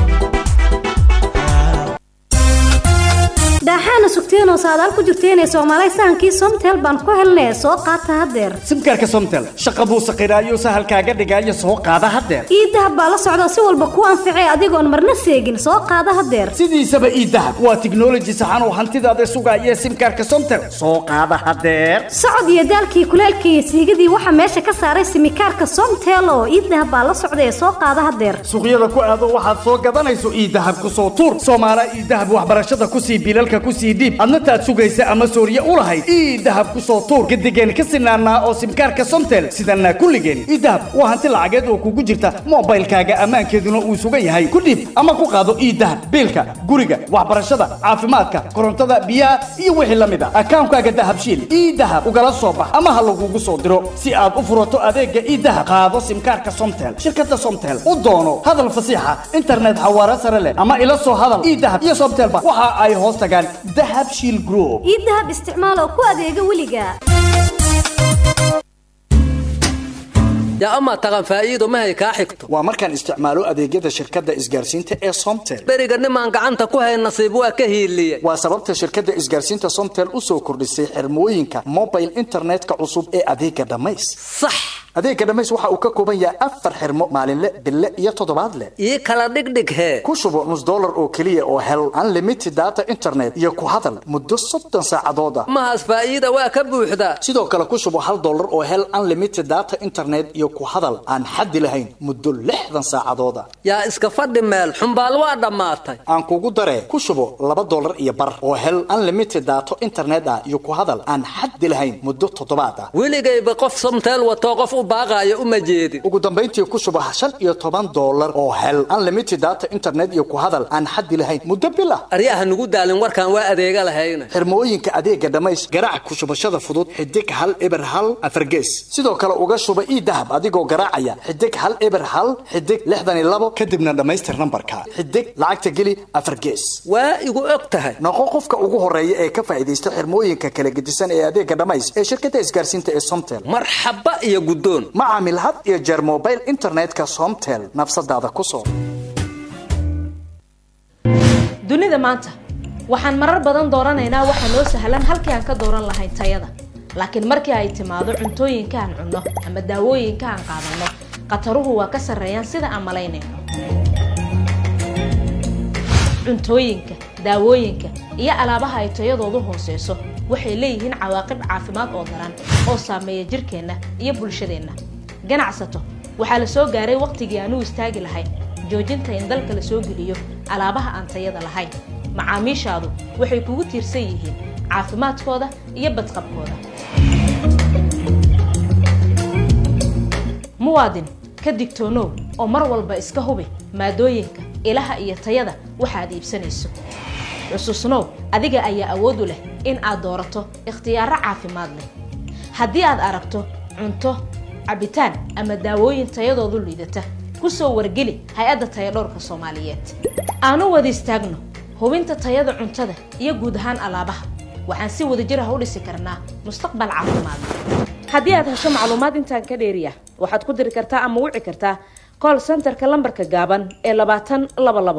daaxaana sugteenoo saadaal ku jirteenee soomaalay sahankii somtel baan ku helnee soo qaata haddeer simkaarka somtel shaqa buu saqiraayo sahalkaaga dhigaayo soo qaada haddeer ii dahab baa la socda si walba kuu anficee adigoon marna seegin soo qaada haddeer sidiisaba ii dahab waa tiknoloji saxan oo hantidaada sugaaya simkaarka somtel soo qaada haddeer socod iyo daalkii kuleelkii iyo siigadii waxaa meesha ka saaray simikaarka somtel oo ii dahab baa la socda ee soo qaada haddeer suuqyada ku aado waxaad soo gadanayso ii dahab ku soo tuur soomaala ii dahab waxbarashada kusii bilalka kusii dhiib adna taad sugaysa ama sooriye u lahayd ii dahab ku soo tuur gadigeen ka sinaanaa oo simkaarka somtel sidanaa kulligeen ii dahab waa hanti lacageed oo kugu jirta moobaylkaaga ammaankeeduna uu sugan yahay ku dhiib ama ku qaado ii dahab biilka guriga waxbarashada caafimaadka korontada biyaha iyo wixii la mid a akaankaaga dahabshiil ii dahab ugala soo bax ama ha lagugu soo diro si aad u furato adeega ii dahab qaado simkaarka somtel shirkada somtel u doono hadal fasiixa internet xawaare sare leh ama ila soo hadal ii dahab iyo somtelba waxa ay hoos tagaan dahab shiil group ii dahab isticmaal oo ku adeega weliga yaa amaa taqan faa'iido mahay kaa xigto waa markaan isticmaalo adeegyada shirkadda isgaarsiinta ee somtel beriga nimaan gacanta ku hay nasiib waa ka hiiliye waa sababta shirkadda isgaarsiinta somtel u soo kordhisay xirmooyinka mobile internetka cusub ee adeega dhammays sax adeega dhammays waxa uu ka kooban yahay afar xirmo maalinle bille iyo toddobaadle ii kala dhigdhig hee ku shubo nus dollar oo keliya oo hel unlimited data internet iyo ku hadal muddo soddon saacadood ah mahaas faa'iida waa ka buuxdaa sidoo kale ku shubo hal dollar oo hel unlimited data internet iyo ku hadal aan xaddi lahayn muddo lixdan saacadood ah yaa iska fadhi meel xumbaal waa dhammaatay aan kugu daree ku shubo laba dollar iyo bar oo hel unlimited data internet ah iyo ku hadal aan xaddi lahayn muddo toddobaad ah weligayba qof somteel watoo qof u baaqaayo uma jeedin ugu dambayntii ku shubo shan iyo toban dollar oo hel unlimited data internet iyo ku hadal aan xaddi lahayn muddo bil ah aryaha nugu daalin warkaan waa adeega lahayna xirmooyinka adeega dhammays garaac ku shubashada fudud xidig hal eber hal afargees sidoo kale uga shuba ii dahab adigoo garaacaya xidig hal eber hal xidig lixdan iyo labo kadibna dhammaystir nambarka xidig lacagta geli afargees waa igu og tahay noqo qofka ugu horeeya ee ka faa'iidaysta xirmooyinka kala gedisan ee adeega dhammays ee shirkadda isgaarsiinta ee somtel marxaba iyo guddoon ma caamil had iyo jeer mobile internetka somtel nafsadaada ku soo dunida maanta waxaan marar badan dooranaynaa waxa noo sahlan halkii aan ka dooran lahayn tayada laakiin markii ay timaado cuntooyinka aan cunno ama daawooyinka aan qaadanno khataruhu waa ka sarreeyaan sida aan malaynayno cuntooyinka daawooyinka iyo alaabaha ay tayadoodu hooseyso waxay leeyihiin cawaaqib caafimaad oo daran oo saameeya jirkeenna iyo bulshadeenna ganacsato waxaa la soo gaaray wakhtigii aan u istaagi lahayn joojinta in dalka la soo geliyo alaabaha aan tayada lahayn macaamiishaadu waxay kugu tiirsan yihiin caafimaadkooda iyo badqabkooda muwaadin ka digtoonow oo mar walba iska hubi maadooyinka ilaha iyo tayada waxaad iibsanayso xusuusnow adiga ayaa awood u leh in aad doorato ikhtiyaaro caafimaad leh haddii aad aragto cunto cabitaan ama daawooyin tayadoodu liidata ku soo wargeli hay-adda tayadhowrka soomaaliyeed aanu wada istaagno hubinta tayada cuntada iyo guud ahaan alaabaha waxaan si wadajir ah u dhisi karnaa mustaqbal caafimaad haddii aad hesho macluumaad intaan ka dheeriya waxaad ku diri kartaa ama wici kartaa call centerka lambarka gaaban ee labaatan laba labo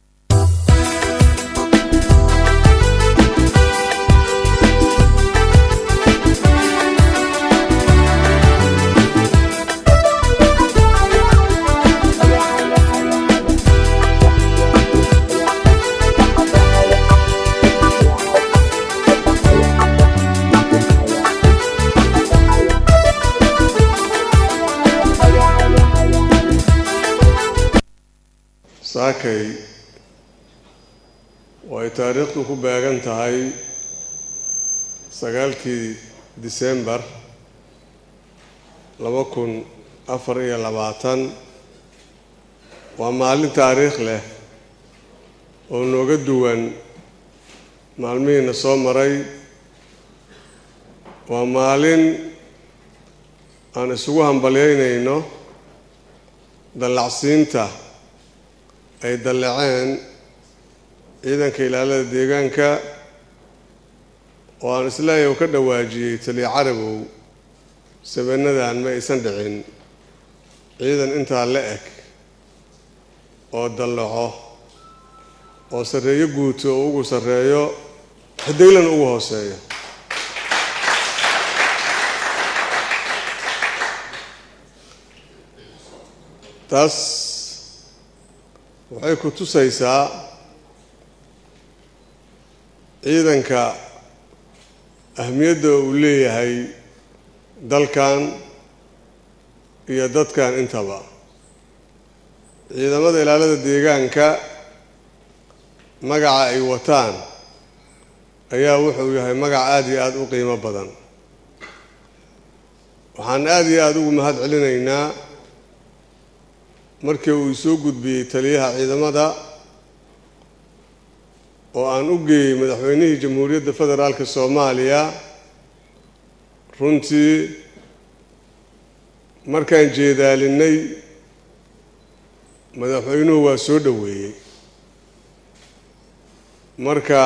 saakay oo ay taariikhdu ku beegan tahay sagaalkii disembar laba kun afar iyo labaatan waa maalin taariikh leh oo nooga duwan maalmihiina soo maray waa maalin aan isugu hambalyaynayno dallacsiinta ay dalleceen ciidanka ilaalada deegaanka oo aan isleeyahay u ka dhawaajiyey taliya carabow sabenadan ma aysan dhicin ciidan intaa la eg oo dallaco oo sarreeyo guuto oo ugu sarreeyo xidiglan ugu hooseeyo taas waxay ku tusaysaa ciidanka ahmiyadda uu leeyahay dalkan iyo dadkan intaba ciidamada ilaalada deegaanka magaca ay wataan ayaa wuxuu yahay magac aada iyo aada u qiimo badan waxaan aada iyo aada ugu mahad celinaynaa markii uu isoo gudbiyey taliyaha ciidamada oo aan u geeyey madaxweynihii jamhuuriyadda federaalka soomaaliya runtii markaan jeedaalinay madaxweynuhu waa soo dhoweeyey marka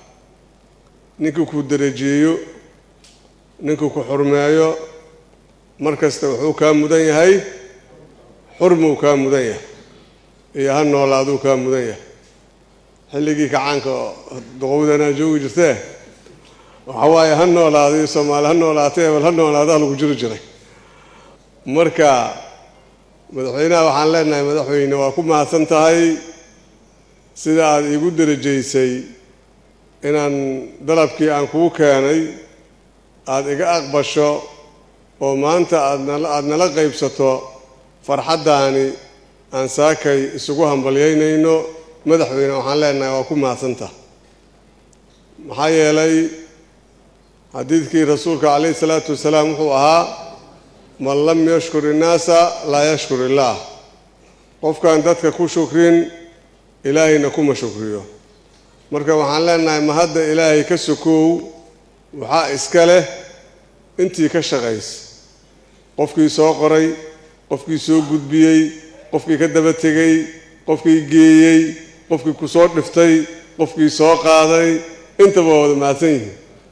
ninkii ku darajeeyo ninkii ku xurmeeyo mar kasta wuxuu kaa mudan yahay xurmuu kaa mudan yahay iyo ha noolaaduu kaa mudan yahay xilligii kacaanka duqowdanaa joogi jirtee waxa waaye ha noolaado iyo soomaali ha noolaatay ebel ha noolaadaa lagu jiri jiray marka madaxweynaha waxaan leenahay madaxweyne waa ku mahadsan tahay sida aada iigu darajaysay inaan dalabkii aan kuu keenay aada iga aqbasho oo maanta aadnala aada nala qaybsato farxaddaani aan saakay isugu hambalyaynayno madaxweyne waxaan leenahay waa ku mahadsantaha maxaa yeelay xadiidkii rasuulka calayhi salaatu wasalaam wuxuu ahaa man lam yashkur innaasa laa yashkur illaah qofkaan dadka ku shukrin ilaahayna kuma shukriyo marka waxaan leenahay ma hadda ilaahay ka sokow waxaa iska leh intii ka shaqaysa qofkii soo qoray qofkii soo gudbiyey qofkii ka daba tegey qofkii geeyey qofkii ku soo dhiftay qofkii soo qaaday intaba waa wada mahadsan yihiin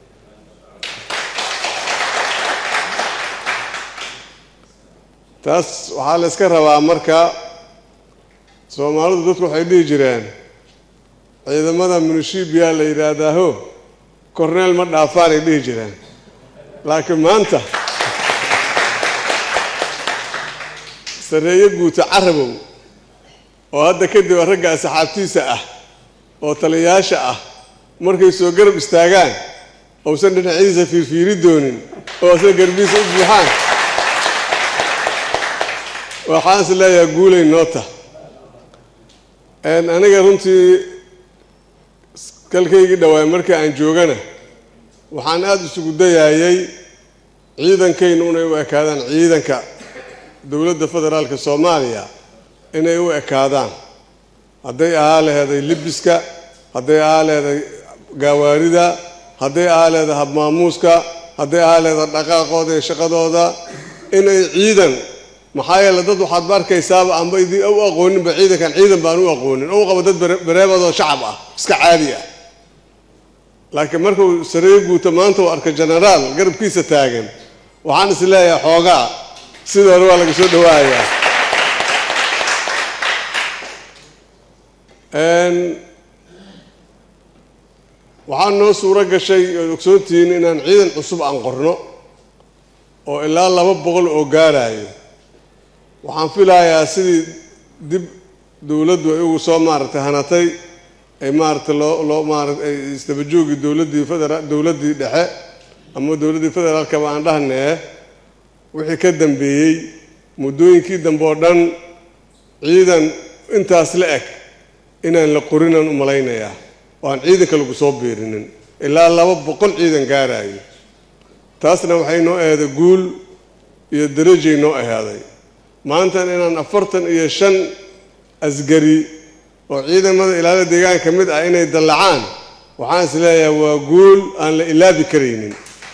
taas waxaa la iska rabaa marka soomaalidu dadku waxay dhihi jireen ciidamada munishibiya la yidhaahdaaho korneel ma dhaafaanay dhihi jireen laakiin maanta sarreeye guuta carabow oo hadda kadib ragga asxaabtiisa ah oo taliyayaasha ah markay soo garab istaagaan ousan dhinaciisa fiirfiiri doonin oo asna garbiisa u buuxaan waxaan is leeyahay guulay noota aniga runtii kalkaygii dhawaay markii aan joogana waxaan aada isugu dayaayay ciidankaynu inay u ekaadaan ciidanka dowladda federaalka soomaaliya inay u ekaadaan hadday ahaa leheday libiska hadday ahaa leheday gaawaarida hadday ahaa leheday habmaamuuska hadday ahaa leheday dhaqaaqooda iyo shaqadooda inay ciidan maxaa yeele dad waxaad ba arkaysaaba amba idin u aqooninba ciidankan ciidan baan u aqoonin ou qabo dad bareebadoo shacab ah iska caadi ah laakiin markuu sareeyo guuta maanta uu arka genaraal garabkiisa taagan waxaan is leeyahay xoogaa sidii hore waa laga soo dhawaayaa waxaa noo suuro gashay ood ogsoontihiin inaan ciidan cusub aan qorno oo ilaa laba boqol oo gaarayo waxaan filayaa sidii dib dowladdu ay ugu soo maaragtay hanatay ay maaragtay loo loo maarata ay isdabajoogii dowladdii federa dowladdii dhexe ama dowladdii federaalkaba aan dhahnee wixii ka dambeeyey muddooyinkii dambe oo dhan ciidan intaas la eg inaan la qorinaan u malaynayaa oo aan ciidanka lagu soo biirinin ilaa laba boqol ciidan gaarayo taasna waxay noo aheeday guul iyo darajay noo ahaaday maantan inaan afartan iyo shan asgari oo ciidamada ilaalada deegaanka ka mid ah inay dallacaan waxaan is leeyahay waa guul aan la ilaabi karaynin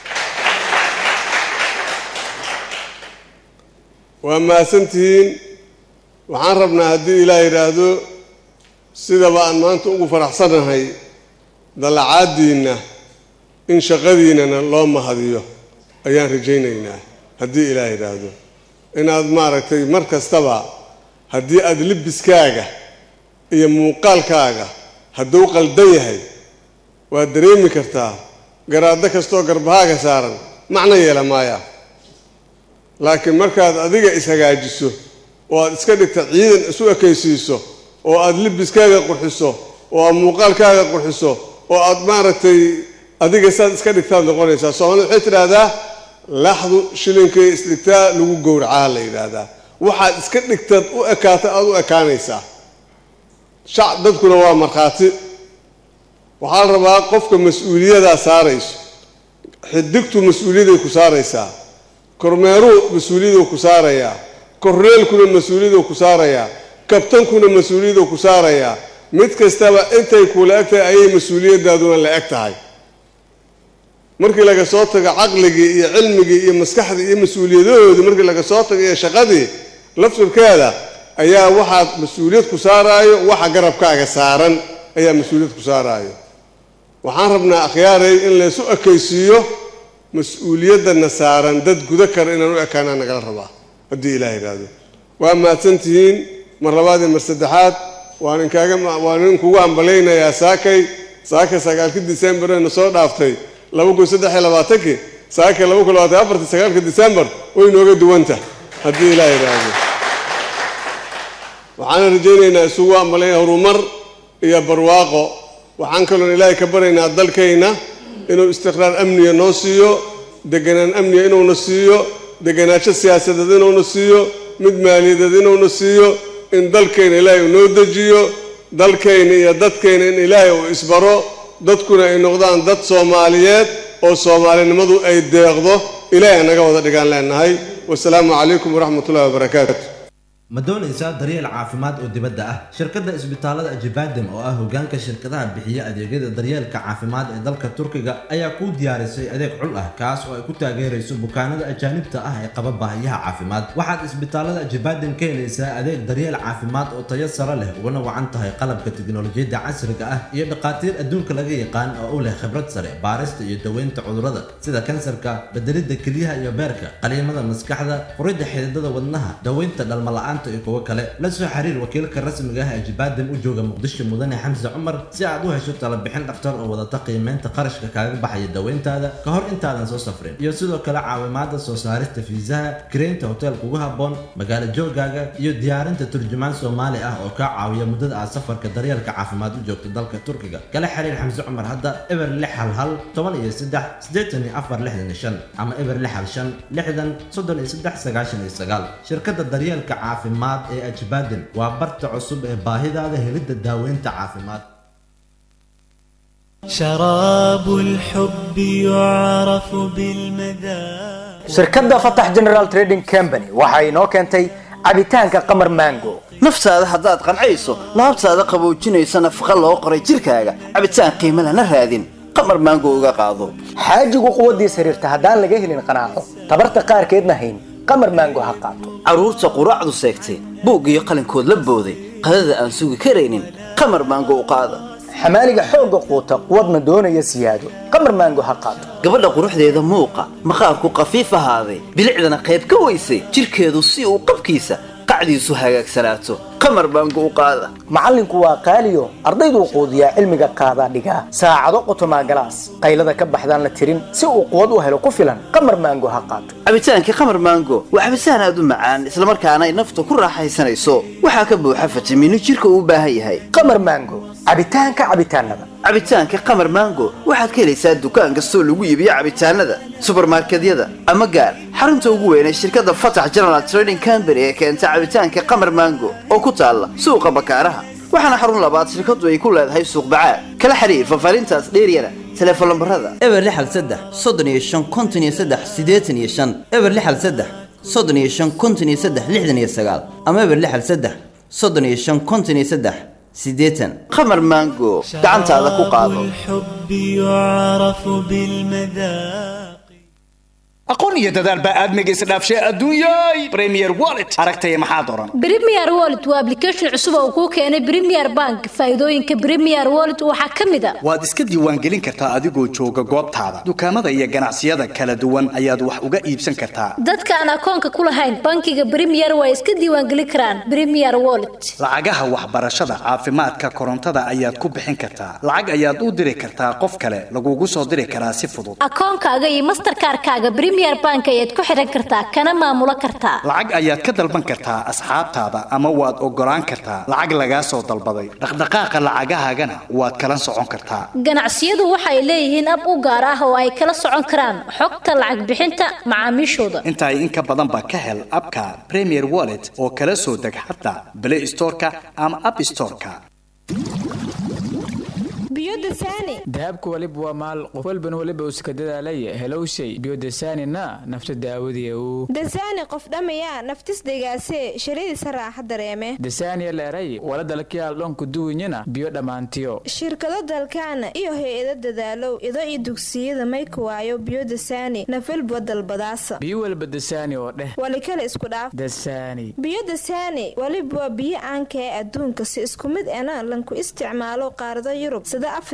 waa mahadsantihiin waxaan rabnaa haddii ilaah yidhaahdo sidaba aan maanta ugu faraxsanahay dallacaadiinna in shaqadiinnana loo mahadiyo ayaan rajaynaynaa haddii ilaah yidhaahdo inaad maaragtay mar kastaba haddii aada libiskaaga iyo muuqaalkaaga hadduu qaldan yahay waad dareemi kartaa garaaddo kastoo garbahaaga saaran macno yeela maaya laakiin markaad adiga ishagaajiso oo aad iska dhigta ciidan isu ekaysiiso oo aada libiskaaga qurxiso oo aad muuqaalkaaga qurxiso oo aad maaragtay adiga saad iska dhigtaad noqonaysaa soomaalida waxay tidhaahdaa laxdu shilinkay isdhigtaa lagu gowracaa la yidhaahdaa waxaad iska dhigtaad u ekaata aada u ekaanaysaa shac dadkuna waa markhaati waxaa la rabaa qofka mas-uuliyadaa saarayso xidigtu mas-uuliyaday ku saaraysaa kormeeruu mas-uuliyaduu ku saarayaa korneelkuna mas-uuliyaduu ku saarayaa kabtankuna mas-uuliyaduu ku saarayaa mid kastaba intay kula eg tahay ayay mas-uuliyadaaduna la eg tahay markii laga soo tago caqligii iyo cilmigii iyo maskaxdii iyo mas-uuliyadahoodii markii laga soo tago iyo shaqadii laftirkeeda ayaa waxaad mas-uuliyad ku saaraayo waxa garabkaaga saaran ayaa mas-uuliyad ku saaraayo waxaan rabnaa akhyaaray in laysu ekaysiiyo mas-uuliyadana saaran dad guda kara inaan u ekaanaa nagala rabaa haddii ilaah yidhaahdo waa mahadsantihiin mar labaad iyo mar saddexaad waan inkaaga waan inkugu ambalaynayaa saakay saaka sagaalkii disembarna soo dhaaftay laba kun saddex iyo labaatankii saakay laba kun labaatan afartii sagaalka disembar way nooga duwanta haddii ilaah yidhaahdo waxaana rajaynaynaa isugu ambalay horumar iyo barwaaqo waxaan kaloon ilaahay ka baryaynaa dalkayna inuu istiqraar amniga noo siiyo deganaan amniga inuuna siiyo deganaansho siyaasadeed inuuna siiyo mid maaliyadeed inuuna siiyo in dalkayna ilaahay uu noo dejiyo dalkayna iyo dadkayna in ilaahay uu isbaro dadkuna ay noqdaan dad soomaaliyeed oo soomaalinimadu ay deeqdo ilaahay naga wada dhigaan leenahay wasalaamu calaykum waraxmatullahi wabarakaatu ma doonaysaa daryeel caafimaad oo dibadda ah shirkadda isbitaalada ajibadem oo ah hogaanka shirkadaha bixiya adeegyada daryeelka caafimaad ee dalka turkiga ayaa kuu diyaarisay adeeg xul ah kaas oo ay ku taageerayso bukaanada ajaanibta ah ee qaba baahiyaha caafimaad waxaad isbitaalada ajibadem ka helaysaa adeeg daryeel caafimaad oo tayo sare leh ugana wacan tahay qalabka tiknolojiyadda casriga ah iyo dhakhaatiir adduunka laga yaqaan oo u leh khibrad sare baarista iyo daweynta cudurrada sida kansarka bedelidda kelyaha iyo beerka qaliimada maskaxda furidda xididada wadnaha daweynta dhalmala'aanta iyo kuwo kale la soo xiriir wakiilka rasmiga ah ee jibaadam u jooga muqdisho mudane xamse cumar si aad u hesho talabixin dhakhtar oo wadata qiimeynta qarashka kaaga baxaya daweyntaada ka hor intaadan soo safrin iyo sidoo kale caawimaada soo saarista fiisaha kireynta hotel kugu habboon magaalo joogaaga iyo diyaarinta turjumaan soomaali ah oo kaa caawiya muddada aad safarka daryeelka caafimaad u joogto dalka turkiga kala xiriir xamse cumar hadda eber lix hal hal toban iyo saddex siddeetan iyo afar lixdan iyo shan ama eber lix hal shan lixdan soddon iyo saddex sagaashan iyo sagaal shirkadda daryeelka caafimaad ee ajbaaden waa barta cusub ee baahidaada helidda daaweynta caafimaad شراب الحب يعرف بالمذاق shirkadda fatax general trading company waxa inoo keentay cabitaanka qamar mango naftaada haddaad qancayso laabtaada qaboojinaysa nafaqa loo qoray jirkaaga cabitaan qiimo lana raadin qamar maango uga qaado xaajigu quwaddiis xiriirta haddaan laga helin qanaaco tabarta qaarkeedna hayn qamar mango ha qaato carruurta quraacdu seegtay buug iyo qalinkood la booday qadada aan sugi karaynin qamar maango u qaada xamaaliga xoogga quuta quwadna doonaya siyaado qamar maango ha qaato gabadha quruxdeeda muuqa maqaarku qafiif ahaaday bilicdana qayb ka weysay jirkeedu si uu qabkiisa qacdiisu hagaagsanaato qamar maango u qaada macallinku waa qaaliyo ardayduu quudiyaa cilmiga qaadaa dhigaa saacado qotomaa galaas qaylada ka baxdaan la tirin si uu quwad u helo ku filan qamar maango ha qaato cabitaankii qamar maango waa cabitaan aad u macaan islamarkaana ay nafta ku raaxaysanayso waxaa ka buuxa fitamiino jirka uu u baahan yahay qamar maango cabitaanka cabitaanada cabitaanka qamar maango waxaad ka helaysaa dukaan kastoo lagu iibiyo cabitaanada subarmarkedyada ama gaar xarunta ugu weyn ee shirkadda fatax general trading company ee keenta cabitaanka qamar maango oo ku taalla suuqa bakaaraha waxaana xarun labaad shirkaddu ay ku leedahay suuq bacaad kala xiriir fafaarintaas dheeryana teleefon lambarada eber lixal saddex soddon iyo shan konton iyo saddex siddeetan iyo shan eber lixal saddex soddon iyo shan konton iyo saddex lixdan iyo sagaal ama eber lixal saddex soddon iyo shan konton iyo saddex siddeetan qamar maango gacantaada ku qaado الحب يعرف بالمذاق aqoon iyo dadaal baa aadmiga isdhaafshay adduunyay premier wallet aragtaya maxaa doran Premier Wallet waa application cusub oo kuu keenay Premier Bank. Faa'iidooyinka Premier Wallet waxaa ka mid ah waad iska diiwaangelin kartaa adigoo jooga goobtaada dukaamada iyo ganacsiyada kala duwan ayaad wax uga iibsan kartaa dadka aan akoonka ku lahayn bankiga Premier way iska diiwaangelin karaan Premier Wallet. lacagaha waxbarashada caafimaadka korontada ayaad ku bixin kartaa lacag ayaad u diri kartaa qof kale lagugu soo diri karaa si fudud Akoonkaaga iyo Mastercard-kaaga Premier Bank ayaad ku xiran kartaa kana maamulo kartaa. lacag ayaad ka dalban kartaa asxaabtaada ama waad ogolaan kartaa lacag lagaa soo dalbaday dhaqdhaqaaqa lacagahaagana waad kala socon kartaa Ganacsiyadu waxay leeyihiin ab u gaar ah oo ay kala socon karaan xogta lacag bixinta macaamiishooda. intaay in ka badan ba ka hel abka premier wallet oo kala soo deg xataa play storeka ama app storeka dahabka waliba waa maal qof walbana waliba uu iska dadaalaya helowshay biyodasaanina nafta daawadiya uu dasaani qof dhamaya naftis degaasee shiradiisa raaxa dareeme dasaaniya leeray wala dalkiyaal dhonku duwinyana biyo dhammaantiyo shirkado dalkaana iyo hay-ado dadaalow ido iyo dugsiyada mayka waayo biyo dasaani nafalba dalbadaasa biyo walba dasaani oo dheh walikale isku dhaaf dasaani biyo dasaani waliba waa biyo caanka ee adduunka si isku mid ena lanku isticmaalo qaarado yurub sida afrika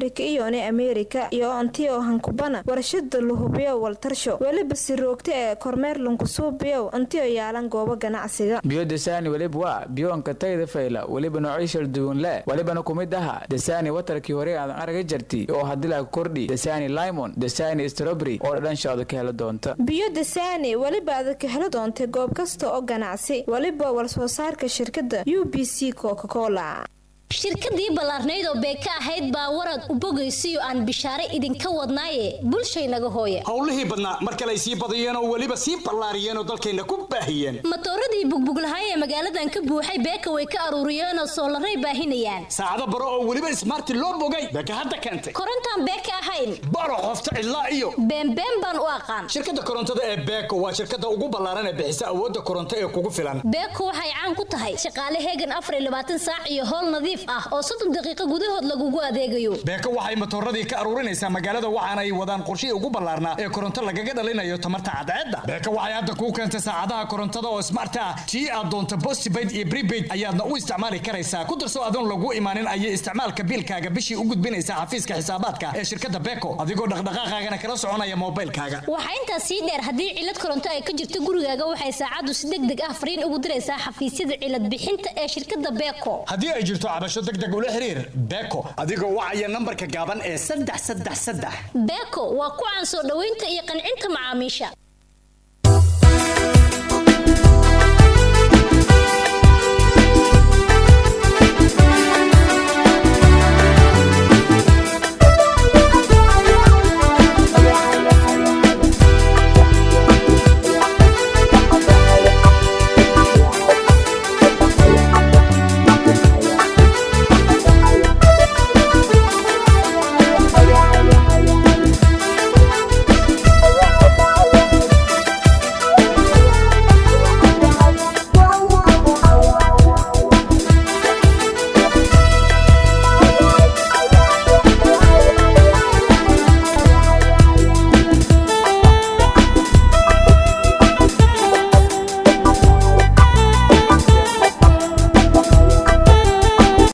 afrika iyone ameerika iyo onti oo hankubana warshada luhubiyow waltarsho weliba siroogta ee kormeer lunkusuubiyow onti oo yaalan goobo ganacsiga biyo desani weliba waa biyoonka tayda fayla weliba noocyo shal duwan le welibana ku mid aha desani watarkii hore aadan araga jarti oo hadilaa kordhi desani limon desani strawberry oo dhadhanshooda ka hela doonta biyo desani weliba aad ka heli doontay goob kasta oo ganacsi weliba warsoo saarka shirkadda u b c coca cola shirkadii ballaarnayd oo beeka ahayd baa warad u bogaysiyo aan bishaare idinka wadnaaye bulshaynaga hooya howlihii badnaa mar kale ay sii badiyeen oo weliba sii ballaariyeen oo dalkayna ku baahiyeen matooradii bugbuglahay ee magaaladan ka buuxay beeka way ka aruuriyeenoo soolaray baahinayaan saacado baro oo weliba ismaarti loo bogay beeka hadda keentay korontaan beeka ahayn baro qofta cidlaa iyo beenbeen baan u aqaan shirkadda korontada ee beeko waa shirkadda ugu ballaaran ee bixisa awoodda koronto ee kugu filan beeko waxay caan ku tahay shaqaale heegan afar iyo labaatan saac iyo howl nadiif ah oo soddon daqiiqo gudahood lagugu adeegayo beeko waxay matooradii ka aruurinaysaa magaalada waxaana ay wadaan qorshihii ugu ballaarnaa ee koronto lagaga dhalinayo tamarta cadceedda beeko waxay hadda kuu keentay saacadaha korontada oo smart ah tii aad doonto postpaid iyo prepaid ayaadna u isticmaali karaysaa ku darso adoon lagu imaanin ayay isticmaalka biilkaaga bishii u gudbinaysaa xafiiska xisaabaadka ee shirkadda beeko adigoo dhaqdhaqaaqaagana kala soconaya moobaylkaaga waxaa intaas sii dheer haddii cilad koronto ay ka jirto gurigaaga waxay saacaddu si deg deg ah fariin ugu diraysaa xafiisyada cilad bixinta ee shirkadda beeko haddii ay jirto cabasho deg deg ula xiriir beeko adigoo wacaya nambarka gaaban ee saddex saddex saddex beeko waa ku caan soo dhoweynta iyo qancinta macaamiisha